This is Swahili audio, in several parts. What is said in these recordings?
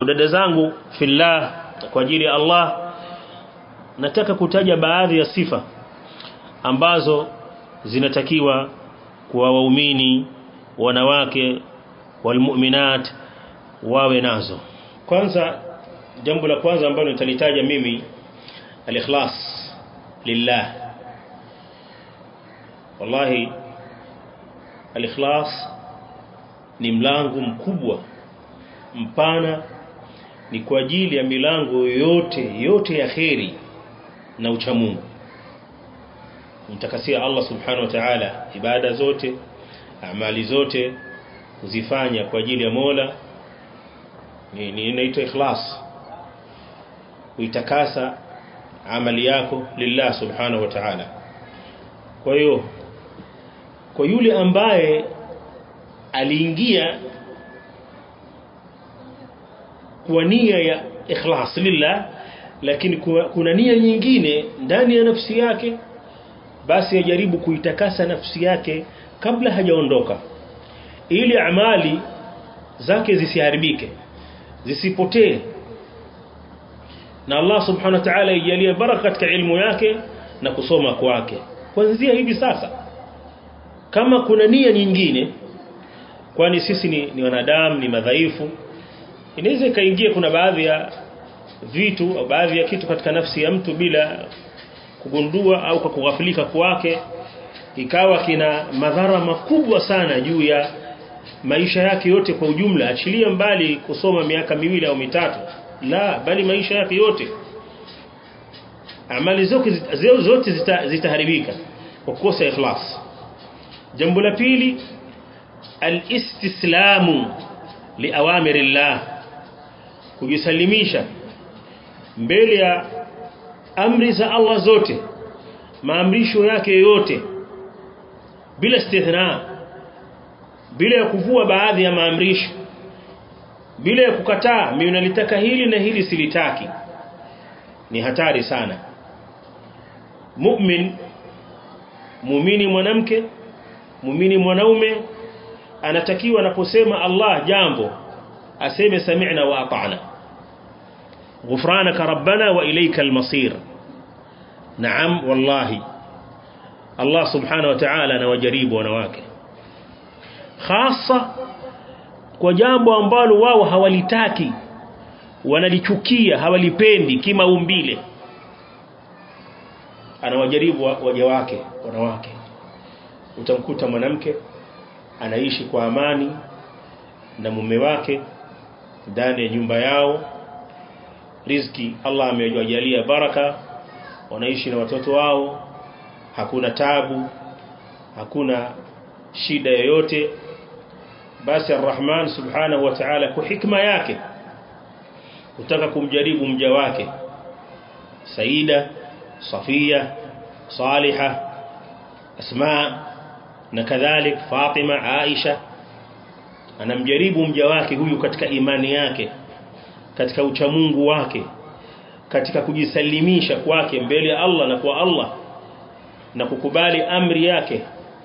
dada zangu fillah kwa ajili ya Allah nataka kutaja baadhi ya sifa ambazo zinatakiwa kwa waumini wanawake walmu'minat wawe nazo kwanza jambo la kwanza ambalo nitalitaja mimi al-ikhlas lillah wallahi al-ikhlas ni mlango mkubwa mpana ni kwa ajili ya milango yote yote ya kheri na uchamungu mtakasia Allah subhanahu wa ta'ala ibada zote amali zote kuzifanya kwa ajili ya Mola ni ni inaitwa ikhlas uitakasa amali yako lillah subhanahu wa ta'ala kwa hiyo kwa yule ambaye aliingia kwa nia ya ikhlas lillah lakini kuna nia nyingine ndani ya nafsi yake basi ajaribu kuitakasa nafsi yake kabla hajaondoka ili amali zake zisiharibike zisipotee na Allah subhanahu wa ta'ala ijalie baraka katika ilmu yake na kusoma kwake kuanzia hivi sasa kama kuna nia nyingine kwani sisi ni, ni wanadamu ni madhaifu inaweza ikaingia kuna baadhi ya vitu au baadhi ya kitu katika nafsi ya mtu bila kugundua au kwa kughafilika kwake ikawa kina madhara makubwa sana juu ya maisha yake yote kwa ujumla achilia mbali kusoma miaka miwili au mitatu la bali maisha yake yote amali zote zote zitaharibika kwa kukosa ikhlas jambo la pili alistislamu liawamirillah kujisalimisha mbele ya amri za Allah zote maamrisho yake yote bila istithna bila ya kuvua baadhi ya maamrisho bila ya kukataa mimi nalitaka hili na hili silitaki ni hatari sana mu'min muumini mwanamke muumini mwanaume anatakiwa anaposema Allah jambo aseme sami'na wa ata'na غفرانك ربنا وإليك المصير نعم والله الله سبحانه وتعالى نوجريب ونواك خاصة kwa jambo ambalo wao hawalitaki wanalichukia hawalipendi kimaumbile anawajaribu waja wake wanawake utamkuta mwanamke anaishi kwa amani na mume wake ndani ya nyumba yao riziki Allah amewajalia baraka wanaishi na watoto wao hakuna tabu hakuna shida yoyote basi arrahman subhanahu wa ta'ala kwa hikma yake kutaka kumjaribu mja wake Saida Safia Saliha Asma na kadhalik Fatima Aisha anamjaribu mja wake huyu katika imani yake katika uchamungu wake katika kujisalimisha kwake mbele ya Allah na kwa Allah na kukubali amri yake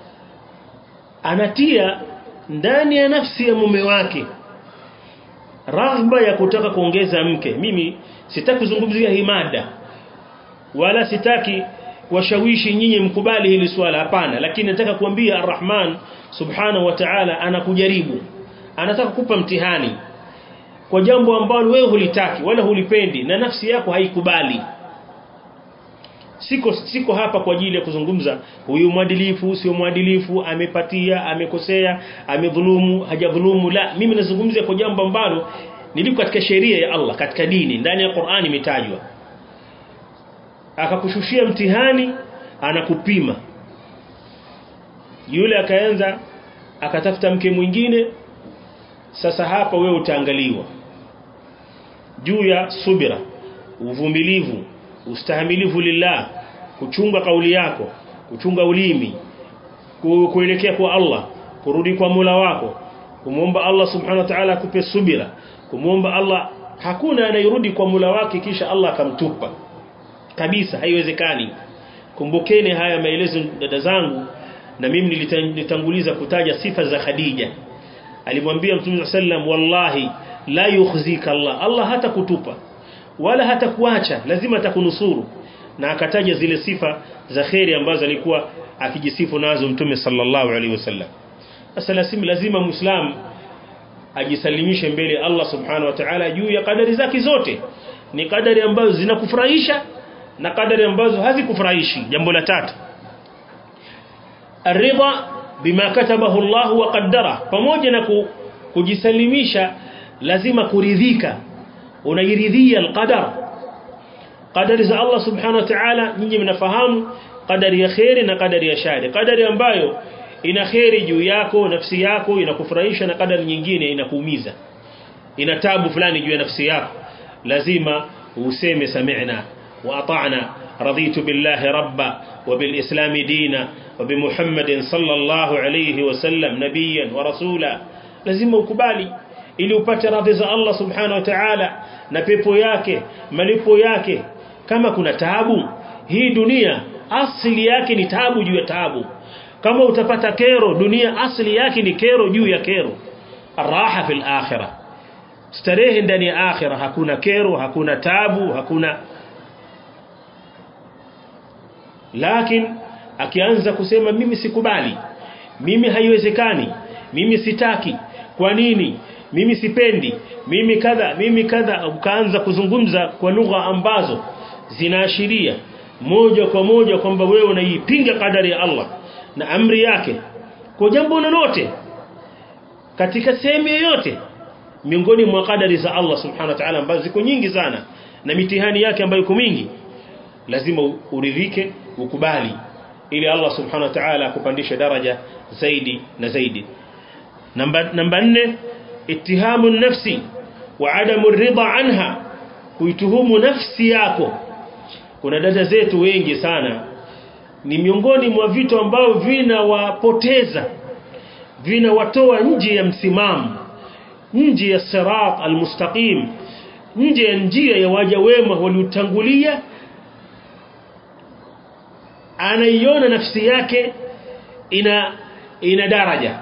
anatia ndani ya nafsi ya mume wake raghba ya kutaka kuongeza mke mimi sitaki kuzungumzia hii mada wala sitaki washawishi nyinyi mkubali hili swala hapana lakini nataka kuambia arrahman subhanahu wa ta'ala anakujaribu anataka kupa mtihani kwa jambo ambalo wewe hulitaki wala hulipendi na nafsi yako haikubali siko siko hapa kwa ajili ya kuzungumza huyu mwadilifu sio mwadilifu amepatia amekosea amedhulumu hajadhulumu la mimi nazungumzia kwa jambo ambalo niliko katika sheria ya Allah katika dini ndani ya Qur'ani imetajwa akakushushia mtihani anakupima yule akaanza akatafuta mke mwingine sasa hapa wewe utaangaliwa juu ya subira uvumilivu ustahimilivu lillah kuchunga kauli yako kuchunga ulimi kuelekea kwa Allah kurudi kwa Mola wako kumwomba Allah subhanahu wa ta'ala akupe subira kumwomba Allah hakuna anayerudi kwa Mola wake kisha Allah akamtupa kabisa haiwezekani kumbukeni haya maelezo dada zangu na mimi nilitanguliza kutaja sifa za Khadija alimwambia mtume sallam wallahi la yukhzika Allah Allah hata kutupa wala hata kuacha lazima atakunusuru na akataja zile sifa za khairi ambazo alikuwa akijisifu nazo mtume sallallahu alaihi wasallam sasa lazima lazima muislam ajisalimishe mbele Allah subhanahu wa ta'ala juu ya kadari zake zote ni kadari ambazo zinakufurahisha na kadari ambazo hazikufurahishi jambo la tatu aridha bima katabahu Allah wa qaddara pamoja na kujisalimisha lazima kuridhika unairidhia alqadar qadari za Allah subhanahu wa ta'ala nyinyi mnafahamu qadari ya khairi na qadari ya shari qadari ambayo ina khairi juu yako nafsi yako inakufurahisha na qadari nyingine inakuumiza ina tabu fulani juu ya nafsi yako lazima useme sami'na wa ata'na raditu billahi rabba wa bil islam dina wa bi muhammadin sallallahu alayhi wa sallam nabiyyan wa rasula lazima ukubali ili upate radhi za Allah subhanahu wa ta'ala na pepo yake malipo yake kama kuna taabu hii dunia asili yake ni taabu juu ya taabu kama utapata kero dunia asili yake ni kero juu ya kero raha fil akhirah starehe ndani ya akhirah hakuna kero hakuna taabu hakuna lakini akianza kusema mimi sikubali mimi haiwezekani mimi sitaki kwa nini mimi sipendi mimi kadha mimi kadha ukaanza kuzungumza kwa lugha ambazo zinaashiria moja kwa moja kwamba wewe unaipinga kadari ya Allah na amri yake kwa jambo lolote katika sehemu yoyote miongoni mwa kadari za Allah subhanahu wa ta'ala ambazo ziko nyingi sana na mitihani yake ambayo iko mingi lazima uridhike ukubali ili Allah subhanahu wa ta'ala akupandishe daraja zaidi na zaidi namba namba 4 اتهام النفس وعدم الرضا عنها kuituhumu nafsi yako kuna dada zetu wengi sana ni miongoni mwa vitu ambao vinawapoteza vinawatoa nje ya msimamo nje ya sirat almustaqim nje ya njia ya waja wema waliotangulia anaiona nafsi yake ina ina daraja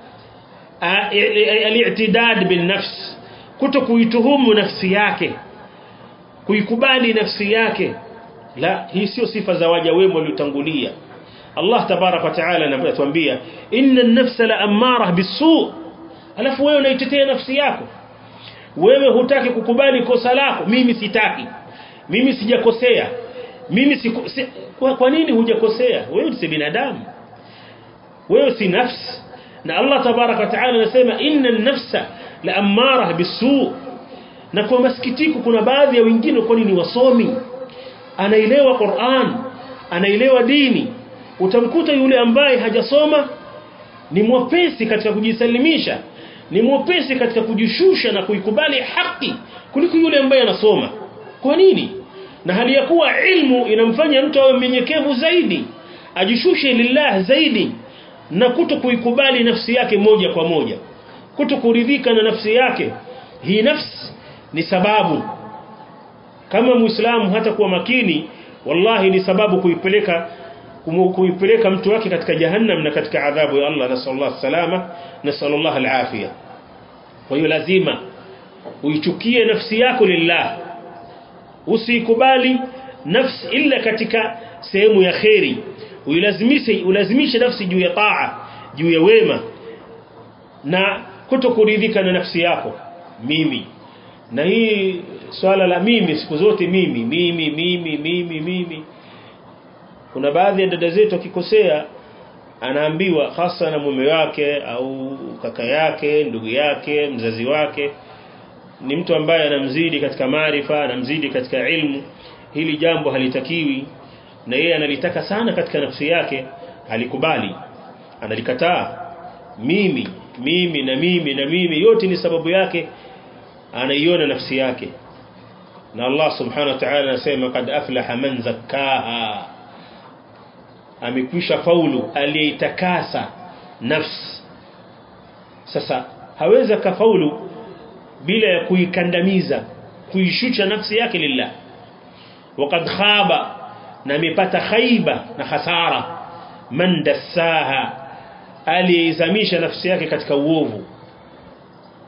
al-i'tidad bin nafs kuto kuituhumu nafsi yake kuikubali nafsi yake la hii sio sifa za waja wema waliotangulia Allah tabarak wa taala anatuambia inna an-nafsa la amara bisu alafu wewe unaitetea nafsi yako wewe hutaki kukubali kosa lako mimi sitaki mimi sijakosea mimi siku, si, kwa, kwa nini hujakosea wewe si binadamu wewe si nafsi na Allah tabarak wa taala anasema inna an-nafsa la amara bisu na kwa masikitiko kuna baadhi ya wengine kwa ni wasomi anaelewa Qur'an anaelewa dini utamkuta yule ambaye hajasoma ni mwepesi katika kujisalimisha ni mwepesi katika kujishusha na kuikubali haki kuliko yule ambaye anasoma kwa nini na hali ya kuwa ilmu inamfanya mtu awe mnyenyekevu zaidi ajishushe lillah zaidi na kuto kuikubali nafsi yake moja kwa moja kuto kuridhika na nafsi yake hii nafsi ni sababu kama muislamu hata kuwa makini wallahi ni sababu kuipeleka kuipeleka mtu wake katika jahannam na katika adhabu ya Allah nasallallahu salama nasallallahu alafia kwa hiyo lazima uichukie nafsi yako lillah usikubali nafsi illa katika sehemu ya khairi uilazimishe ulazimishe nafsi juu ya taa juu ya wema na kutokuridhika na nafsi yako mimi na hii swala la mimi siku zote mimi mimi mimi mimi mimi kuna baadhi ya dada zetu akikosea anaambiwa hasa na mume wake au kaka yake ndugu yake mzazi wake ni mtu ambaye anamzidi katika maarifa anamzidi katika ilmu hili jambo halitakiwi na yeye analitaka sana katika nafsi yake halikubali analikataa mimi mimi na mimi na mimi yote ni sababu yake anaiona nafsi yake na Allah subhanahu wa ta'ala anasema kad aflaha man zakkaha amekwisha faulu aliyeitakasa nafsi sasa haweza kafaulu bila ya kuikandamiza kuishusha nafsi yake lillah وقد khaba na amepata khaiba na hasara man dassaha aliizamisha nafsi yake katika uovu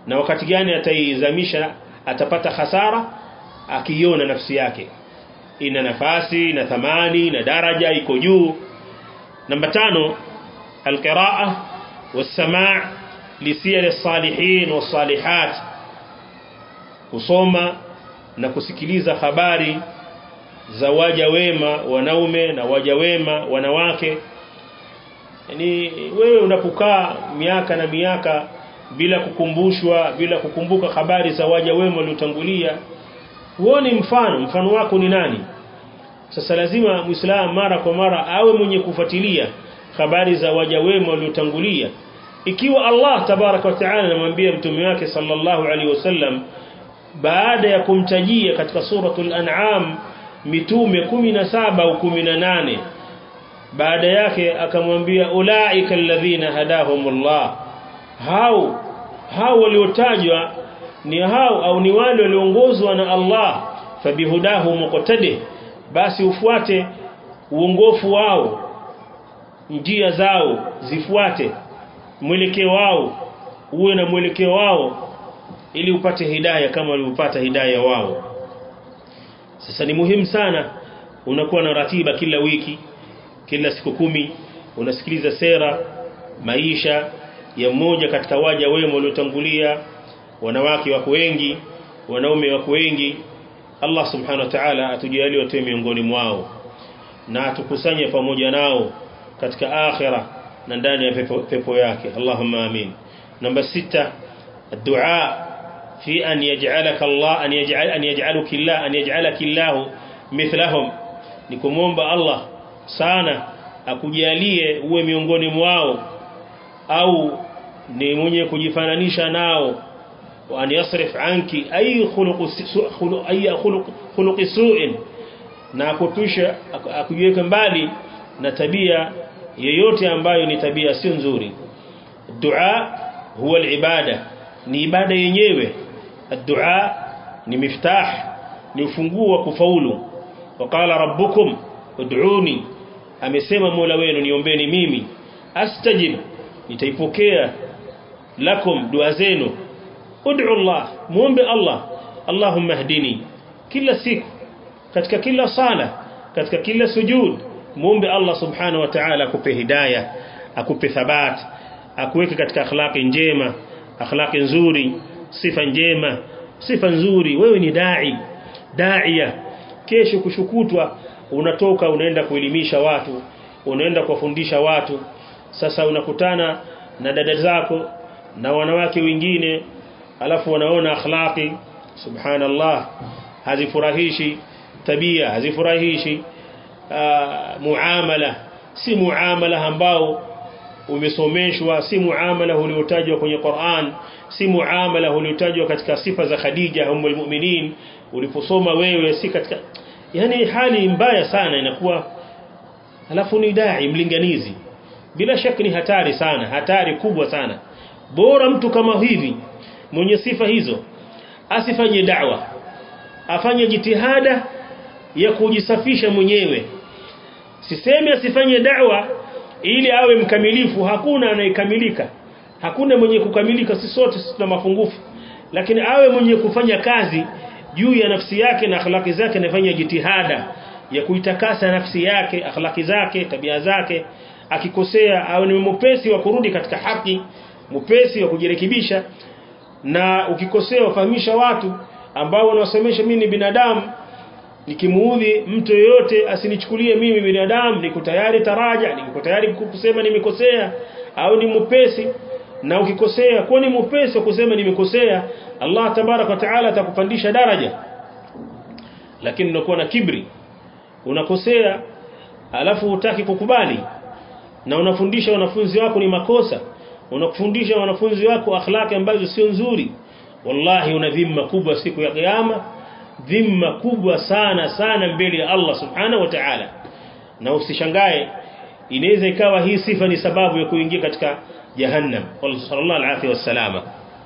na wakati gani ataizamisha atapata hasara akiona nafsi yake ina nafasi na thamani na daraja iko juu namba tano alqiraa wasamaa lisiyar as-salihin was-salihat kusoma na kusikiliza habari za waja wema wanaume na waja wema wanawake yani wewe unapokaa miaka na miaka bila kukumbushwa bila kukumbuka habari za waja wema waliotangulia huoni mfano mfano wako ni nani sasa lazima muislamu mara kwa mara awe mwenye kufuatilia habari za waja wema waliotangulia ikiwa Allah tabaraka wa taala anamwambia mtume wake sallallahu alaihi wasallam baada ya kumtajia katika suratul an'am mitume 17 au 18 baada yake akamwambia ulaika alladhina hadahumullah hao hao waliotajwa ni hao au ni wale walioongozwa na Allah fabihudahu muqtadi basi ufuate uongofu wao njia zao zifuate mwelekeo wao uwe na mwelekeo wao ili upate hidayah kama walivyopata hidayah wao sasa ni muhimu sana unakuwa na ratiba kila wiki kila siku kumi unasikiliza sera maisha ya mmoja katika waja wema waliotangulia wanawake wako wengi wanaume wako wengi Allah subhanahu wa ta'ala atujalie watu miongoni mwao na atukusanye pamoja nao katika akhira na ndani ya pepo, pepo yake Allahumma amin namba sita الدعاء في أن يجعلك الله أن يجعل أن يجعلك الله أن يجعلك الله مثلهم nikumomba Allah sana akujalie uwe miongoni mwao au ni mwenye kujifananisha nao وأن يصرف عنك أي خلق خلق أي خلق خلق سوء na akutusha akujiweka mbali na tabia yoyote ambayo ni tabia sio nzuri dua huwa ibada ni ibada yenyewe dua ni miftah ni ufunguo wa kufaulu waqala rabbukum ud'uni amesema mola wenu niombeni mimi astajib nitaipokea lakum dua zenu ud'u Allah muombe Allah Allahumma hdini kila siku katika kila sala katika kila sujud muombe Allah subhanahu wa ta'ala akupe hidayah akupe thabat akuweke katika akhlaqi njema akhlaqi nzuri sifa njema sifa nzuri wewe ni dai daia kesho kushukutwa unatoka unaenda kuelimisha watu unaenda kuwafundisha watu sasa unakutana na dada zako na wanawake wengine alafu wanaona akhlaqi subhanallah hazifurahishi tabia hazifurahishi muamala si muamala ambao umesomeshwa si muamala uliotajwa kwenye Qur'an si muamala uliotajwa katika sifa za Khadija ummul mu'minin uliposoma wewe si katika yani hali mbaya sana inakuwa alafu ni dai mlinganizi bila shaka ni hatari sana hatari kubwa sana bora mtu kama hivi mwenye sifa hizo asifanye da'wa afanye jitihada ya kujisafisha mwenyewe sisemi asifanye da'wa ili awe mkamilifu hakuna anayekamilika hakuna mwenye kukamilika si sote tuna mapungufu lakini awe mwenye kufanya kazi juu ya nafsi yake na akhlaki zake anafanya jitihada ya kuitakasa nafsi yake akhlaki zake tabia zake akikosea awe ni mpesi wa kurudi katika haki mpesi wa kujirekebisha na ukikosea ufahamisha watu ambao wanawasemesha mimi ni binadamu nikimuudhi mtu yoyote asinichukulie mimi binadamu niko tayari taraja niko tayari kusema nimekosea au ni mpesi na ukikosea kwa ni mpesi wa kusema nimekosea Allah tabarak wa taala atakupandisha daraja lakini unakuwa na kibri unakosea alafu hutaki kukubali na unafundisha wanafunzi wako ni makosa unakufundisha wanafunzi wako akhlaki ambazo sio nzuri wallahi una dhima kubwa siku ya kiyama dhima kubwa sana sana mbele ya Allah subhanahu wa ta'ala na usishangae inaweza ikawa hii sifa ni sababu ya kuingia katika jahannam sallallahu alaihi wasallam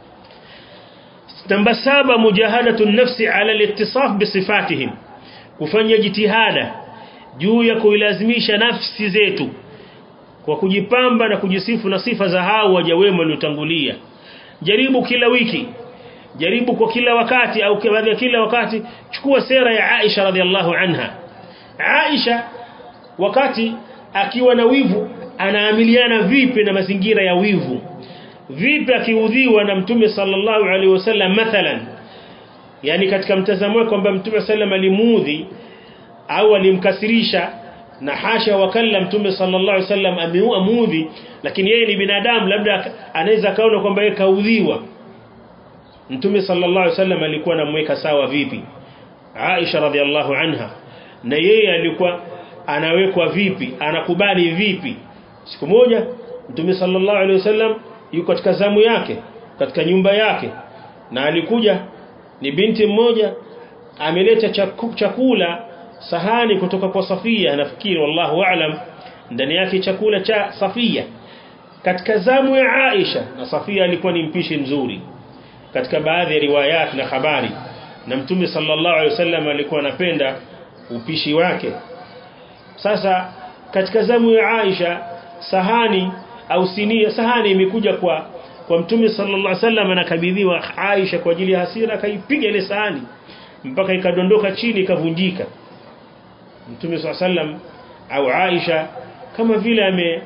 namba saba mujahadatu nafsi ala al-ittisaf bisifatihim kufanya jitihada juu ya kuilazimisha nafsi zetu kwa kujipamba na kujisifu na sifa za hao waja wema waliotangulia jaribu kila wiki jaribu kwa kila wakati au baada ya kila wakati chukua sera ya Aisha radhiallahu anha Aisha wakati akiwa na wivu anaamiliana vipi na mazingira ya wivu vipi akiudhiwa na mtume sallallahu alaihi wasallam mathalan yani katika mtazamo wake kwamba mtume sallam alimuudhi au alimkasirisha na hasha wakalla mtume sallallahu alaihi wasallam amemuudhi lakini yeye ni binadamu labda anaweza kaona kwamba yeye kaudhiwa mtume sallallahu alaihi wasallam alikuwa anamweka sawa vipi Aisha radhiallahu anha na yeye alikuwa anawekwa vipi anakubali vipi siku moja mtume sallallahu alaihi wasallam yuko katika zamu yake katika nyumba yake na alikuja ni binti mmoja ameleta chakula sahani kutoka kwa Safia nafikiri wallahu aalam ndani yake chakula cha Safia katika zamu ya Aisha na Safia alikuwa ni mpishi mzuri katika baadhi ya riwayat na habari na mtume sallallahu alaihi wasallam alikuwa anapenda upishi wake sasa katika zamu ya Aisha sahani au sinia sahani imekuja kwa kwa mtume sallallahu alaihi wasallam anakabidhiwa Aisha kwa ajili ya hasira akaipiga ile sahani mpaka ikadondoka chini ikavunjika mtume sallallahu alaihi wasallam au Aisha kama vile ame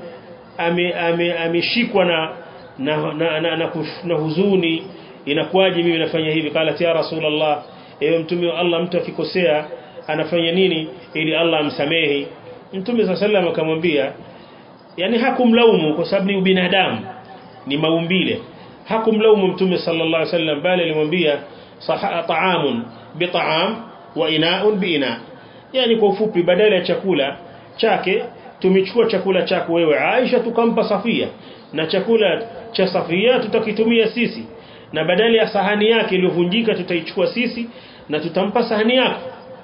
ameshikwa ame, ame na na, na, na, na, na huzuni inakuwaje mimi nafanya hivi kala ya rasulullah ewe mtume wa Allah mtu akikosea anafanya nini ili Allah amsamehe mtume sallallahu alaihi wasallam akamwambia yani hakumlaumu kwa sababu ni ubinadamu ni maumbile hakumlaumu mtume sallallahu alaihi wasallam bali alimwambia ta'amun bita'am wa ina'un biina yani kwa ufupi badala ya chakula chake tumechukua chakula chako wewe Aisha tukampa Safia na chakula cha Safia tutakitumia sisi na badala ya sahani yake iliyovunjika tutaichukua sisi na tutampa sahani yako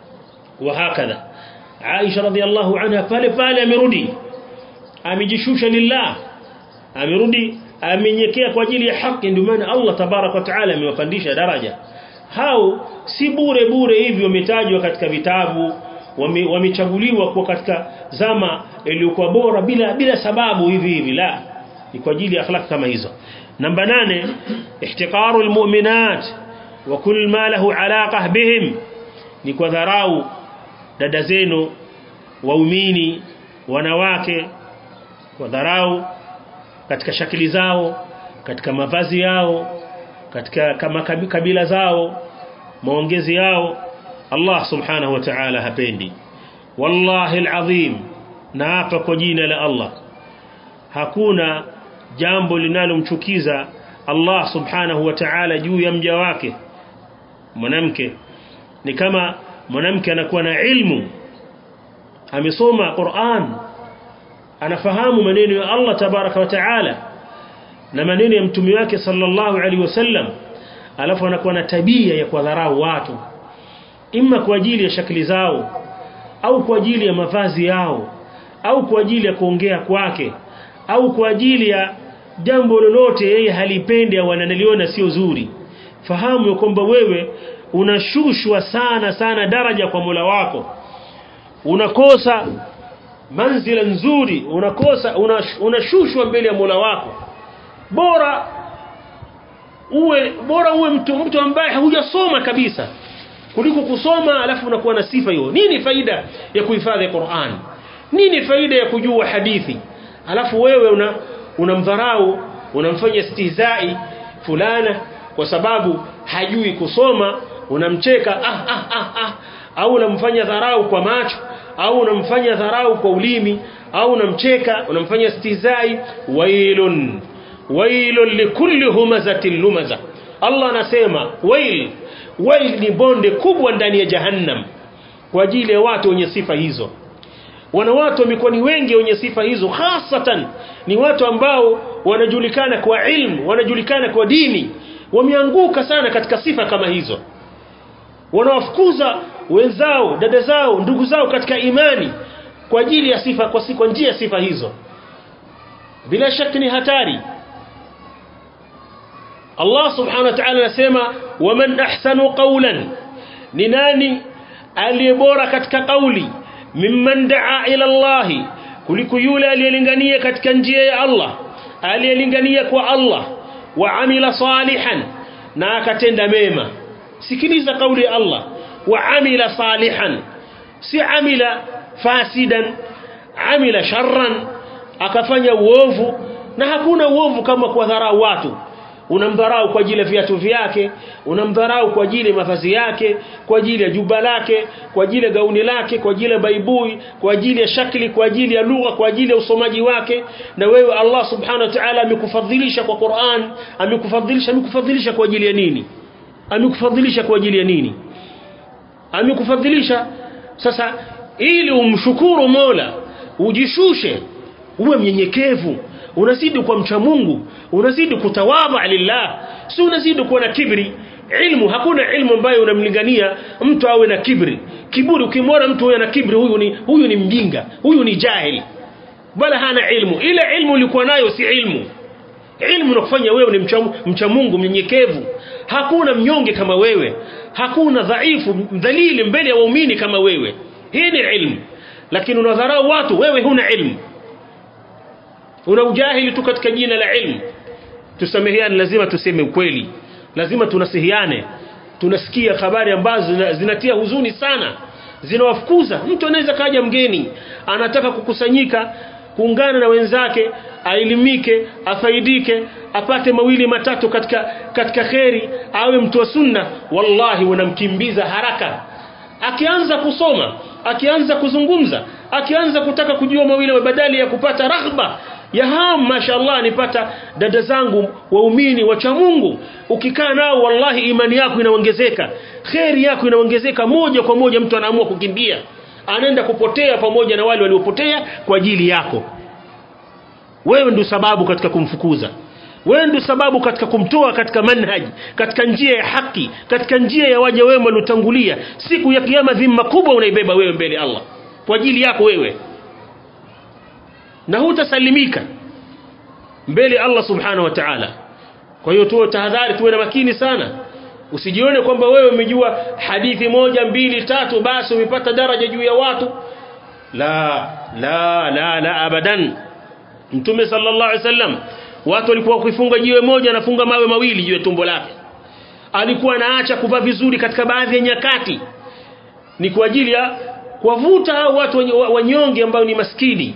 wa hakadha Aisha radhiallahu anha pale pale amerudi amejishusha lillah amerudi amenyekea kwa ajili ya haki ndio maana Allah tabarak wa taala amewapandisha daraja hao si bure bure hivi wametajwa katika vitabu wamechaguliwa kwa katika zama iliyokuwa bora bila bila sababu hivi hivi la ni kwa ajili ya akhlaq kama hizo namba nane ihtiqaru almu'minat wa kull ma lahu alaqa bihim ni kwa dharau dada zenu waumini wanawake kwa dharau katika shakili zao katika mavazi yao katika kama kabila zao maongezi yao Allah subhanahu wa ta'ala hapendi wallahi alazim naapa kwa jina la Allah hakuna jambo linalomchukiza Allah subhanahu wa ta'ala juu ya mja wake mwanamke ni kama mwanamke anakuwa na ilmu amesoma Qur'an anafahamu maneno ya Allah tabaraka wa ta'ala na maneno ya mtume wake sallallahu alaihi wasallam alafu anakuwa na tabia ya kuwadharau watu imma kwa ajili ya shakli zao au kwa ajili ya mavazi yao au kwa ajili ya kuongea kwake au kwa ajili ya jambo lolote yeye halipendi au analiona sio zuri fahamu ya kwamba wewe unashushwa sana sana daraja kwa Mola wako unakosa manzila nzuri unakosa unashushwa mbele ya Mola wako bora uwe bora uwe mtu mtu ambaye hujasoma kabisa kuliko kusoma alafu unakuwa na sifa hiyo nini faida ya kuhifadhi Qur'an nini faida ya kujua hadithi alafu wewe una unamdharau unamfanya istihzai fulana kwa sababu hajui kusoma unamcheka ah, ah, ah, ah. au unamfanya dharau kwa macho au unamfanya dharau kwa ulimi au unamcheka unamfanya istihzai wailun wailun likulli humazatin lumaza Allah anasema wail wail ni bonde kubwa ndani ya jahannam kwa ajili ya watu wenye sifa hizo wanawatu wamekuwa ni wengi wenye sifa hizo hasatan ni watu ambao wanajulikana kwa ilmu wanajulikana kwa dini wameanguka sana katika sifa kama hizo wanawafukuza wenzao dada zao ndugu zao katika imani kwa ajili ya sifa kwa, kwa njia ya sifa hizo bila shaka ni hatari Allah subhanahu wa ta'ala anasema waman ahsanu qawlan ni nani aliyebora katika kauli mimman daa ila Allah kuliko yule aliyelingania katika njia ya Allah aliyelingania kwa Allah wa amila salihan na akatenda mema sikiliza kauli ya Allah wa amila salihan si amila fasidan amila sharran akafanya uovu na hakuna uovu kama kuwadharau watu unamdharau kwa ajili ya viatu vyake unamdharau kwa ajili ya mavazi yake kwa ajili ya juba lake kwa ajili ya gauni lake kwa ajili ya baibui kwa ajili ya shakli kwa ajili ya lugha kwa ajili ya usomaji wake na wewe Allah subhanahu wa ta'ala amekufadhilisha kwa Qur'an amekufadhilisha amekufadhilisha kwa ajili ya nini amekufadhilisha kwa ajili ya nini amekufadhilisha sasa ili umshukuru Mola ujishushe uwe mnyenyekevu unazidi kwa mcha Mungu unazidi kutawadha lillah si unazidi kuwa na kibri ilmu hakuna ilmu ambayo unamlingania mtu awe na kibri kiburi ukimwona mtu huyo na kibri huyu ni huyu ni mjinga huyu ni jahili bala hana ilmu ile ilmu ulikuwa nayo si ilmu ilmu inakufanya wewe ni mcha, mcha Mungu mnyenyekevu hakuna mnyonge kama wewe hakuna dhaifu mdhalili mbele ya waumini kama wewe hii ni ilmu lakini unadharau watu wewe huna ilmu una ujahili tu katika jina la ilmu tusameheane lazima tuseme ukweli lazima tunasihiane tunasikia habari ambazo zinatia huzuni sana zinawafukuza mtu anaweza kaja mgeni anataka kukusanyika kuungana na wenzake aelimike afaidike apate mawili matatu katika katika kheri awe mtu wa sunna wallahi unamkimbiza haraka akianza kusoma akianza kuzungumza akianza kutaka kujua mawili badali ya kupata raghba ya ham mashallah nipata dada zangu waumini wacha Mungu ukikaa nao wallahi imani yako inaongezeka kheri yako inaongezeka moja kwa moja mtu anaamua kukimbia anaenda kupotea pamoja na wale waliopotea kwa ajili yako wewe ndio sababu katika kumfukuza wewe ndio sababu katika kumtoa katika manhaji katika njia ya haki katika njia ya waja wema waliotangulia siku ya kiyama dhima kubwa unaibeba wewe mbele Allah kwa ajili yako wewe na hutasalimika mbele Allah subhanahu wa ta'ala kwa hiyo tuwe tahadhari tuwe na makini sana usijione kwamba wewe umejua hadithi moja mbili tatu basi umepata daraja juu ya watu la la la la abadan mtume sallallahu alaihi wasallam watu walikuwa wakifunga jiwe moja anafunga mawe mawili juu ya tumbo lake alikuwa anaacha kuvaa vizuri katika baadhi ya nyakati ni kwa ajili ya kuwavuta hao watu wanyonge ambao ni maskini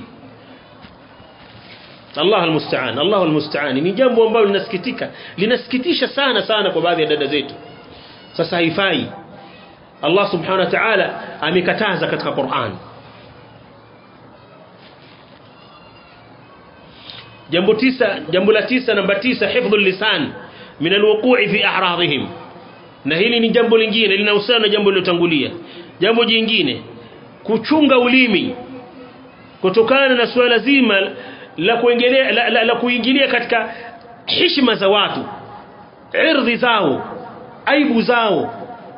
Allah almusta'an Allah almusta'an ni jambo ambalo linasikitika linasikitisha sana sana kwa baadhi ya dada zetu sasa haifai Allah subhanahu wa ta'ala amekataza katika Qur'an jambo tisa jambo la tisa namba tisa hifdhul lisan min alwuqu'i fi a'radihim na hili ni jambo lingine linahusiana na jambo lilotangulia jambo jingine kuchunga ulimi kutokana na suala zima la kuingilia la, la, la kuingilia katika heshima za watu irdhi zao aibu zao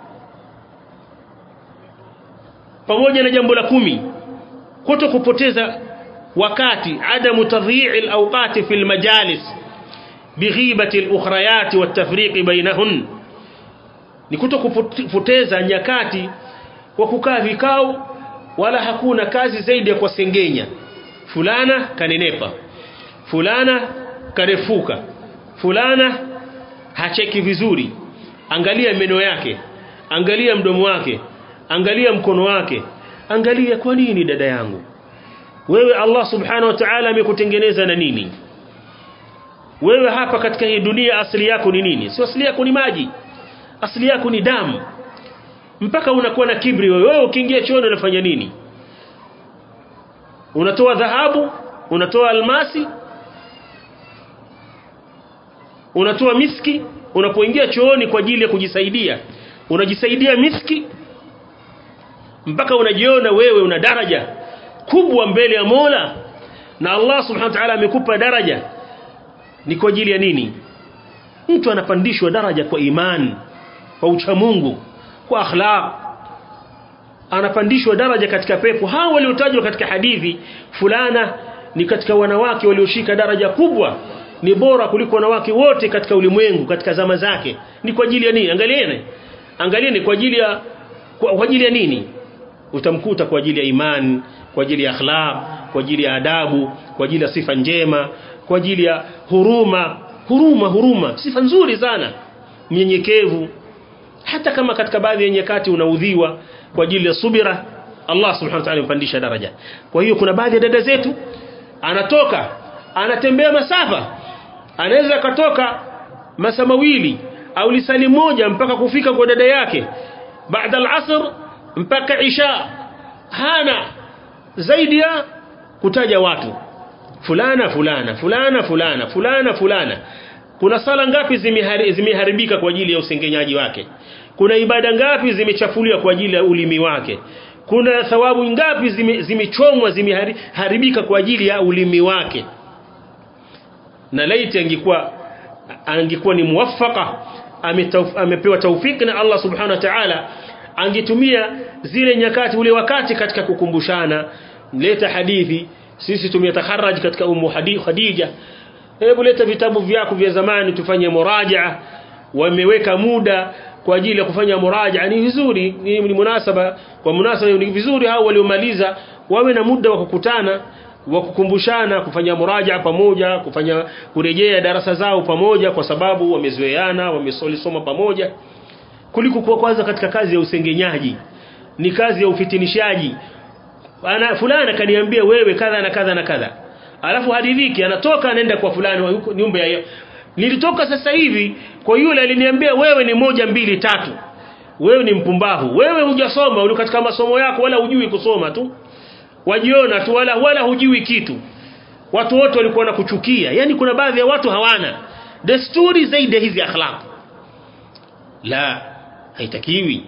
pamoja na jambo la kumi kuto kupoteza wakati adamu tadhi'i alawqati fi almajalis bighibati alukhrayat watafriq bainahun ni kuto kupoteza nyakati kwa kukaa vikao wala hakuna kazi zaidi ya kuwasengenya fulana kanenepa fulana karefuka fulana hacheki vizuri angalia meno yake angalia mdomo wake angalia mkono wake angalia kwa nini dada yangu wewe Allah subhanahu wa ta'ala amekutengeneza na nini wewe hapa katika hii dunia asili yako ni nini si asili yako ni maji asili yako ni damu mpaka unakuwa na kibri wewe wewe ukiingia chooni unafanya nini unatoa dhahabu unatoa almasi unatoa miski unapoingia chooni kwa ajili ya kujisaidia unajisaidia miski mpaka unajiona wewe una daraja kubwa mbele ya Mola na Allah subhanahu wa ta'ala amekupa daraja ni kwa ajili ya nini mtu anapandishwa daraja kwa imani kwa uchamungu kwa akhlaq anapandishwa daraja katika pepo hao waliotajwa katika hadithi fulana ni katika wanawake walioshika daraja kubwa ni bora kuliko wanawake wote katika ulimwengu katika zama zake ni kwa ajili ya nini angalieni angalieni kwa ajili ya kwa, kwa ajili ya nini utamkuta kwa ajili ya imani kwa ajili ya akhlaq kwa ajili ya adabu kwa ajili ya sifa njema kwa ajili ya huruma huruma huruma sifa nzuri sana mnyenyekevu hata kama katika baadhi ya nyakati unaudhiwa kwa ajili ya subira Allah subhanahu wa ta'ala mpandisha daraja kwa hiyo kuna baadhi ya dada zetu anatoka anatembea masafa anaweza katoka masaa mawili au lisali moja mpaka kufika kwa dada yake baada al-asr mpaka isha hana zaidi ya kutaja watu fulana fulana fulana fulana fulana fulana kuna sala ngapi zimehari- zimeharibika kwa ajili ya usengenyaji wake kuna ibada ngapi zimechafuliwa kwa ajili ya ulimi wake kuna thawabu ngapi zime- zimechomwa zimeharibika kwa ajili ya ulimi wake na laiti angekuwa angekuwa ni muwaffaka ametauf- amepewa taufiki na Allah subhanahu wa ta'ala angetumia zile nyakati ule wakati katika kukumbushana leta hadithi sisi tumetaharaj katika umu hadi- Khadija hebu leta vitabu vyako vya zamani tufanye murajaa wameweka muda kwa ajili ya kufanya murajaa ni vizuri ni, ni munasaba kwa munasaba ni vizuri hao waliomaliza wawe na muda wa kukutana wa kukumbushana kufanya muraja pamoja kufanya kurejea darasa zao pamoja kwa sababu wamezoeana wamesolisoma pamoja kuliko kuwa kwanza katika kazi ya usengenyaji ni kazi ya ufitinishaji ana fulana kaniambia wewe kadha na kadha na kadha alafu hadithiki anatoka anaenda kwa fulani wa yuko nyumba ya nilitoka sasa hivi kwa yule aliniambia wewe ni moja mbili tatu wewe ni mpumbavu wewe hujasoma uli katika masomo yako wala hujui kusoma tu wajiona tu wala wala hujui kitu watu wote walikuwa wanakuchukia yani kuna baadhi ya watu hawana desturi zaidi ya hizi akhlaq la haitakiwi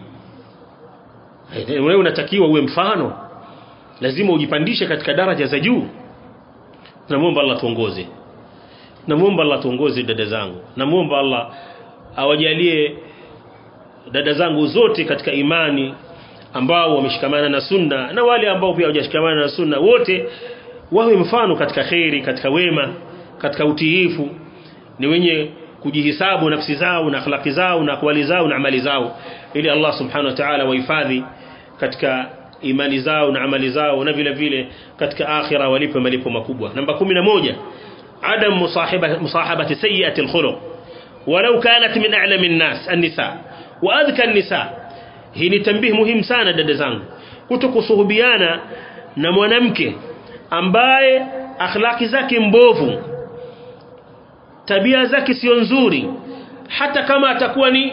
Haita- wewe unatakiwa uwe mfano lazima ujipandishe katika daraja za juu namuomba Allah tuongoze namuomba Allah tuongoze dada zangu namuomba Allah awajalie dada zangu zote katika imani ambao wameshikamana na sunna na wale ambao pia hawajashikamana na sunna wote wawe mfano katika khairi katika wema katika utiifu ni wenye kujihisabu nafsi zao na akhlaqi zao na akwali zao na amali zao ili Allah subhanahu wa ta'ala wahifadhi katika imani zao na amali zao na vile vile katika akhira walipe malipo makubwa namba 11 adam musahiba musahabati sayyi'ati alkhuluq walau kanat min a'lami an-nas an-nisa wa adhka an-nisa hii ni tambihi muhimu sana dada zangu kutokusuhubiana na mwanamke ambaye akhlaki zake mbovu tabia zake sio nzuri hata kama atakuwa ni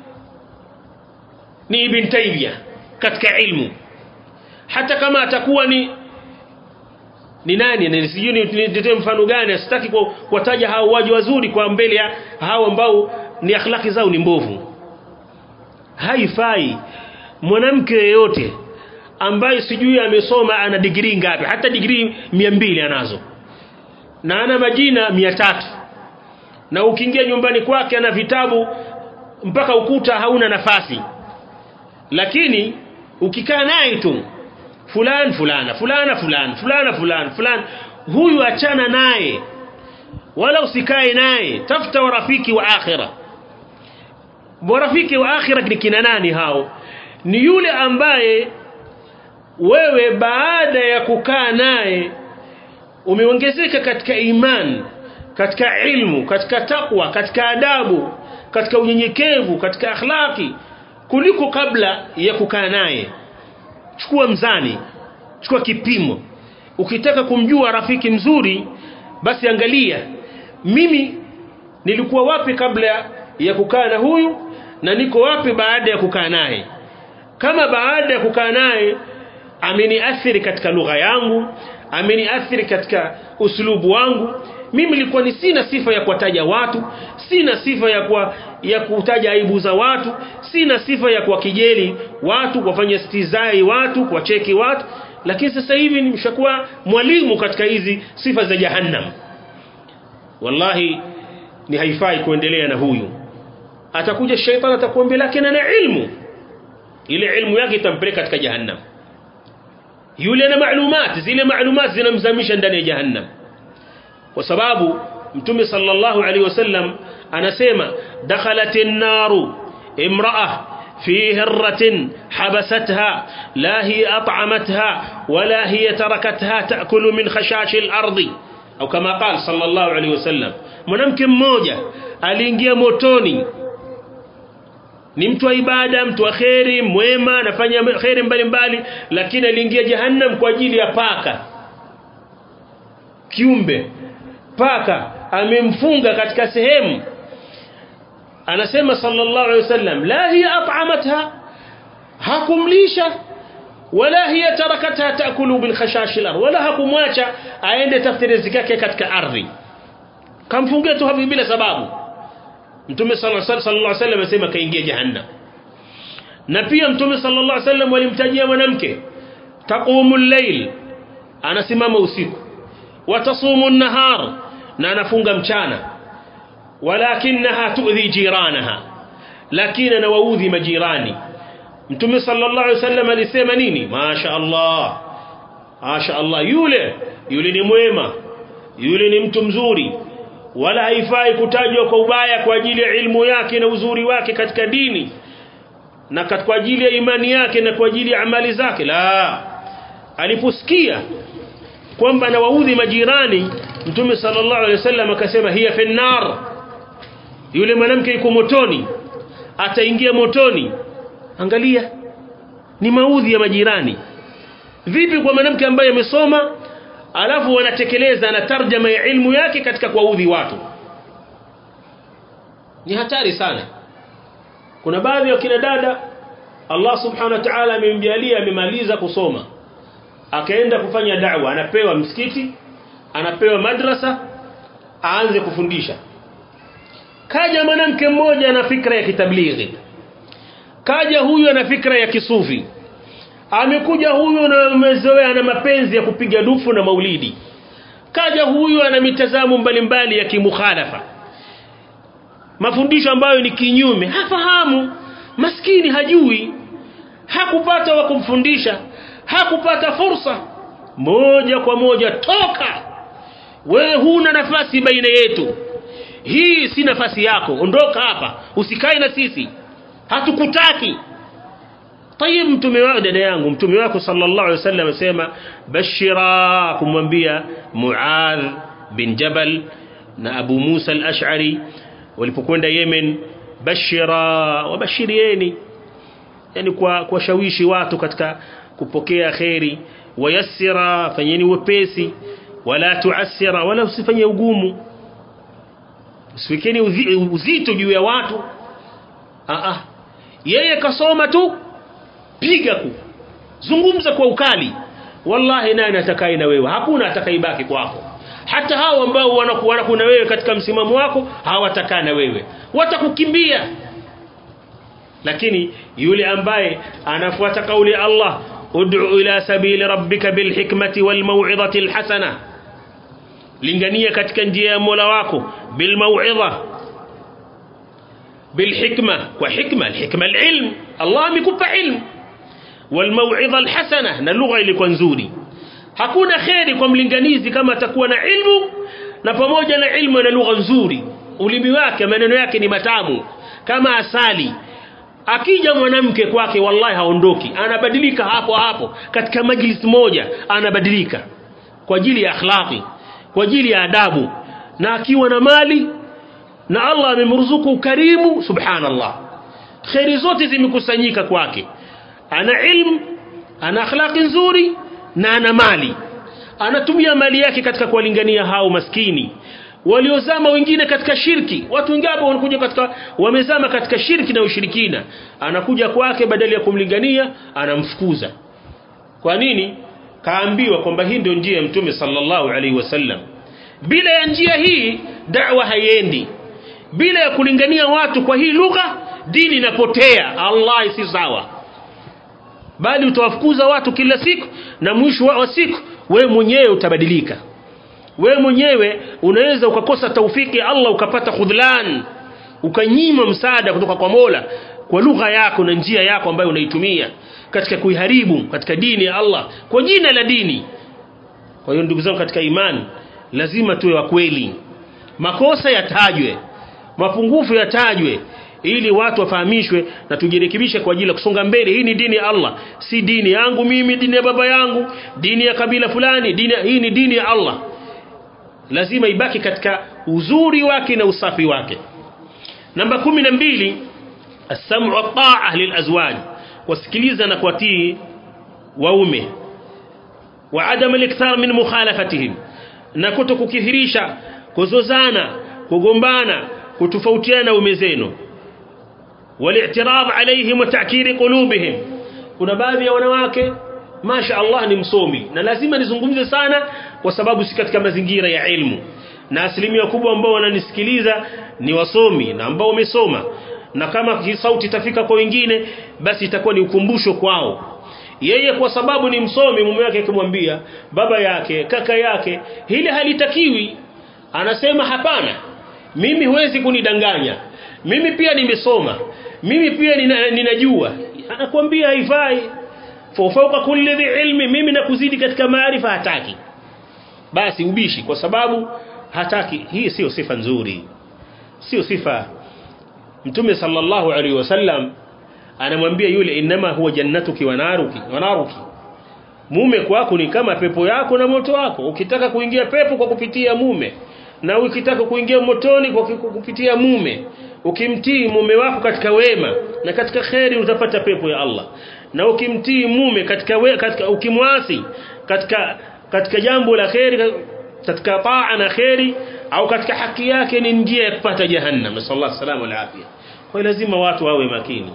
ni ibn Taymiyyah katika ilmu hata kama atakuwa ni ni nani na sijui nitoe mfano gani sitaki ku- kuwataja hao waji wazuri kwa mbele ya hao ambao ni akhlaki zao ni mbovu haifai mwanamke yeyote ambaye sijui amesoma ana degree ngapi hata degree 200 anazo na ana majina 300 na ukiingia nyumbani kwake ana vitabu mpaka ukuta hauna nafasi lakini ukikaa naye tu fulan fulana fulana fulana fulana fulana fulana huyu achana naye wala usikae naye tafuta warafiki wa akhira warafiki wa akhira ni kina nani hao ni yule ambaye wewe baada ya kukaa naye umeongezeka katika iman katika ilmu katika takwa katika adabu katika unyenyekevu katika akhlaki kuliko kabla ya kukaa naye chukua mzani chukua kipimo ukitaka kumjua rafiki mzuri basi angalia mimi nilikuwa wapi kabla ya kukaa na huyu na niko wapi baada ya kukaa naye kama baada ya kukaa naye ameniathiri katika lugha yangu ameniathiri katika uslubu wangu mimi nilikuwa ni sina sifa ya kuwataja watu sina sifa ya kwa, ya kutaja aibu za watu sina sifa ya kuwakijeli watu kuwafanya stizai watu kuwacheki watu lakini sasa hivi nimeshakuwa mwalimu katika hizi sifa za jahannam wallahi ni haifai kuendelea na huyu atakuja shaitani atakuambia lakini ana ilmu ile ilmu yake itampeleka katika jahannam yule na maalumati zile maalumati zinamzamisha ndani ya jahannam kwa sababu mtume sallallahu alaihi wasallam anasema dakhalatin naru imra'a في هرة حبستها لا هي أطعمتها ولا هي تركتها تأكل من خشاش الأرض au kama qala sallallahu alaihi wasallam mwanamke mmoja aliingia motoni ni mtu wa ibada mtu wa kheri mwema anafanya kheri mbalimbali lakini aliingia jahannam kwa ajili ya paka kiumbe paka amemfunga katika sehemu anasema sallallahu alaihi wasallam la hiya at'amatha hakumlisha wala hiya tarakatha taakulu bil khashash al wala hakumwacha aende tafute riziki yake katika ardhi kamfungia tu hapo bila sababu mtume sallallahu alaihi wasallam amesema kaingia jahannam na pia mtume sallallahu alaihi wasallam walimtajia mwanamke taqumul layl anasimama usiku watasumu an-nahar na anafunga mchana walakinaha tu'dhi jiranaha lakini anawaudhi majirani mtume sallallahu alaihi wasallam alisema nini masha Allah masha Allah yule yule ni mwema yule ni mtu mzuri wala haifai kutajwa kwa ubaya kwa ajili ya ilmu yake na uzuri wake katika dini na kwa ajili ya imani yake na kwa ajili ya amali zake la aliposikia kwamba anawaudhi majirani mtume sallallahu alaihi wasallam akasema hiya finnar yule mwanamke yuko motoni ataingia motoni angalia ni maudhi ya majirani vipi kwa mwanamke ambaye amesoma alafu wanatekeleza na tarjama ya ilmu yake katika kuwaudhi watu ni hatari sana kuna baadhi ya kina dada Allah subhanahu wa ta'ala amemjalia amemaliza kusoma akaenda kufanya da'wa anapewa msikiti anapewa madrasa aanze kufundisha kaja mwanamke mmoja ana fikra ya kitablighi kaja huyu ana fikra ya kisufi amekuja huyu na umezoea na mapenzi ya kupiga dufu na maulidi kaja huyu ana mitazamo mbalimbali ya kimukhalafa mafundisho ambayo ni kinyume hafahamu maskini hajui hakupata wa kumfundisha hakupata fursa moja kwa moja toka wewe huna nafasi baina yetu hii si nafasi yako ondoka hapa usikae na sisi hatukutaki طيب mtume wako dada yangu mtume wako sallallahu alaihi wasallam asema bashira kumwambia Muadh bin Jabal na Abu Musa al-Ash'ari walipokwenda Yemen bashira wabashirieni yani kwa kuwashawishi watu katika kupokea khairi wayassira fanyeni wepesi wala tuassira wala usifanye ugumu usiwekeni uzito juu ya watu ah ah yeye kasoma tu piga ku zungumza kwa ukali wallahi nani atakaye na wewe hakuna atakaibaki kwako hata hao ambao wanakuwa kuna wewe katika msimamo wako hawatakaa na wewe watakukimbia lakini yule ambaye anafuata kauli ya Allah ud'u ila sabili rabbika bilhikmati walmau'izati alhasana lingania katika njia ya Mola wako bilmau'idha bilhikma kwa hikma alhikma alilm Allah amekupa ilmu walmau'idha alhasana na lugha ilikuwa nzuri hakuna kheri kwa mlinganizi kama atakuwa na ilmu na pamoja na ilmu na lugha nzuri ulimi wake maneno yake ni matamu kama asali akija mwanamke kwake wallahi haondoki anabadilika hapo hapo katika majlis moja anabadilika kwa ajili ya akhlaqi kwa ajili ya adabu na akiwa na mali na Allah amemruzuku ukarimu subhanallah khairi zote zimekusanyika kwake ana ilmu ana akhlaqi nzuri na ana mali anatumia mali yake katika kuwalingania hao maskini waliozama wengine katika shirki watu wengine hapo wanakuja katika wamezama katika shirki na ushirikina anakuja kwake badala ya kumlingania anamfukuza kwa nini kaambiwa kwamba hii ndio njia ya mtume sallallahu alaihi wasallam bila ya njia hii da'wa haiendi bila ya kulingania watu kwa hii lugha dini inapotea Allah si sawa bali utawafukuza watu kila siku na mwisho wa siku wewe mwenyewe utabadilika wewe mwenyewe unaweza ukakosa taufiki ya Allah ukapata khudhlan ukanyima msaada kutoka kwa Mola kwa lugha yako na njia yako ambayo unaitumia katika kuiharibu katika dini ya Allah kwa jina la dini kwa hiyo ndugu zangu katika imani lazima tuwe wa kweli makosa yatajwe mapungufu yatajwe ili watu wafahamishwe na tujirekebishe kwa ajili ya kusonga mbele hii ni dini ya Allah si dini yangu mimi dini ya baba yangu dini ya kabila fulani dini hii ni dini ya Allah lazima ibaki katika uzuri wake na usafi wake namba kumi na mbili السمع والطاعة للأزواج wasikiliza na kuwatii waume wa adam al-ikthar min mukhalafatihim na kuto kukithirisha kuzozana kugombana kutofautiana na ume zenu wal-i'tirad alayhim wa ta'kir qulubihim kuna baadhi ya wanawake masha Allah ni msomi na lazima nizungumze sana kwa sababu si katika mazingira ya ilmu na asilimia kubwa ambao wananisikiliza ni wasomi na ambao wamesoma na kama hii sauti itafika kwa wengine basi itakuwa ni ukumbusho kwao yeye kwa sababu ni msomi mume wake akimwambia baba yake kaka yake hili halitakiwi anasema hapana mimi huwezi kunidanganya mimi pia nimesoma mimi pia nina, ninajua anakuambia haifai fauka kulli dhi ilmi mimi nakuzidi katika maarifa hataki basi ubishi kwa sababu hataki hii sio sifa nzuri sio sifa mtume sallallahu alaihi wasallam anamwambia yule inama huwa jannatuki wa naruki wa naruki mume kwako ni kama pepo yako na moto wako ukitaka kuingia pepo kwa kupitia mume na ukitaka kuingia motoni kwa kupitia mume ukimtii mume wako katika wema na katika kheri utapata pepo ya Allah na ukimtii mume katika, we, katika ukimwasi katika katika jambo la kheri katika taa na kheri au katika haki yake ni njia ya kupata jahannam sallallahu alaihi wasallam afia kwa lazima watu wawe makini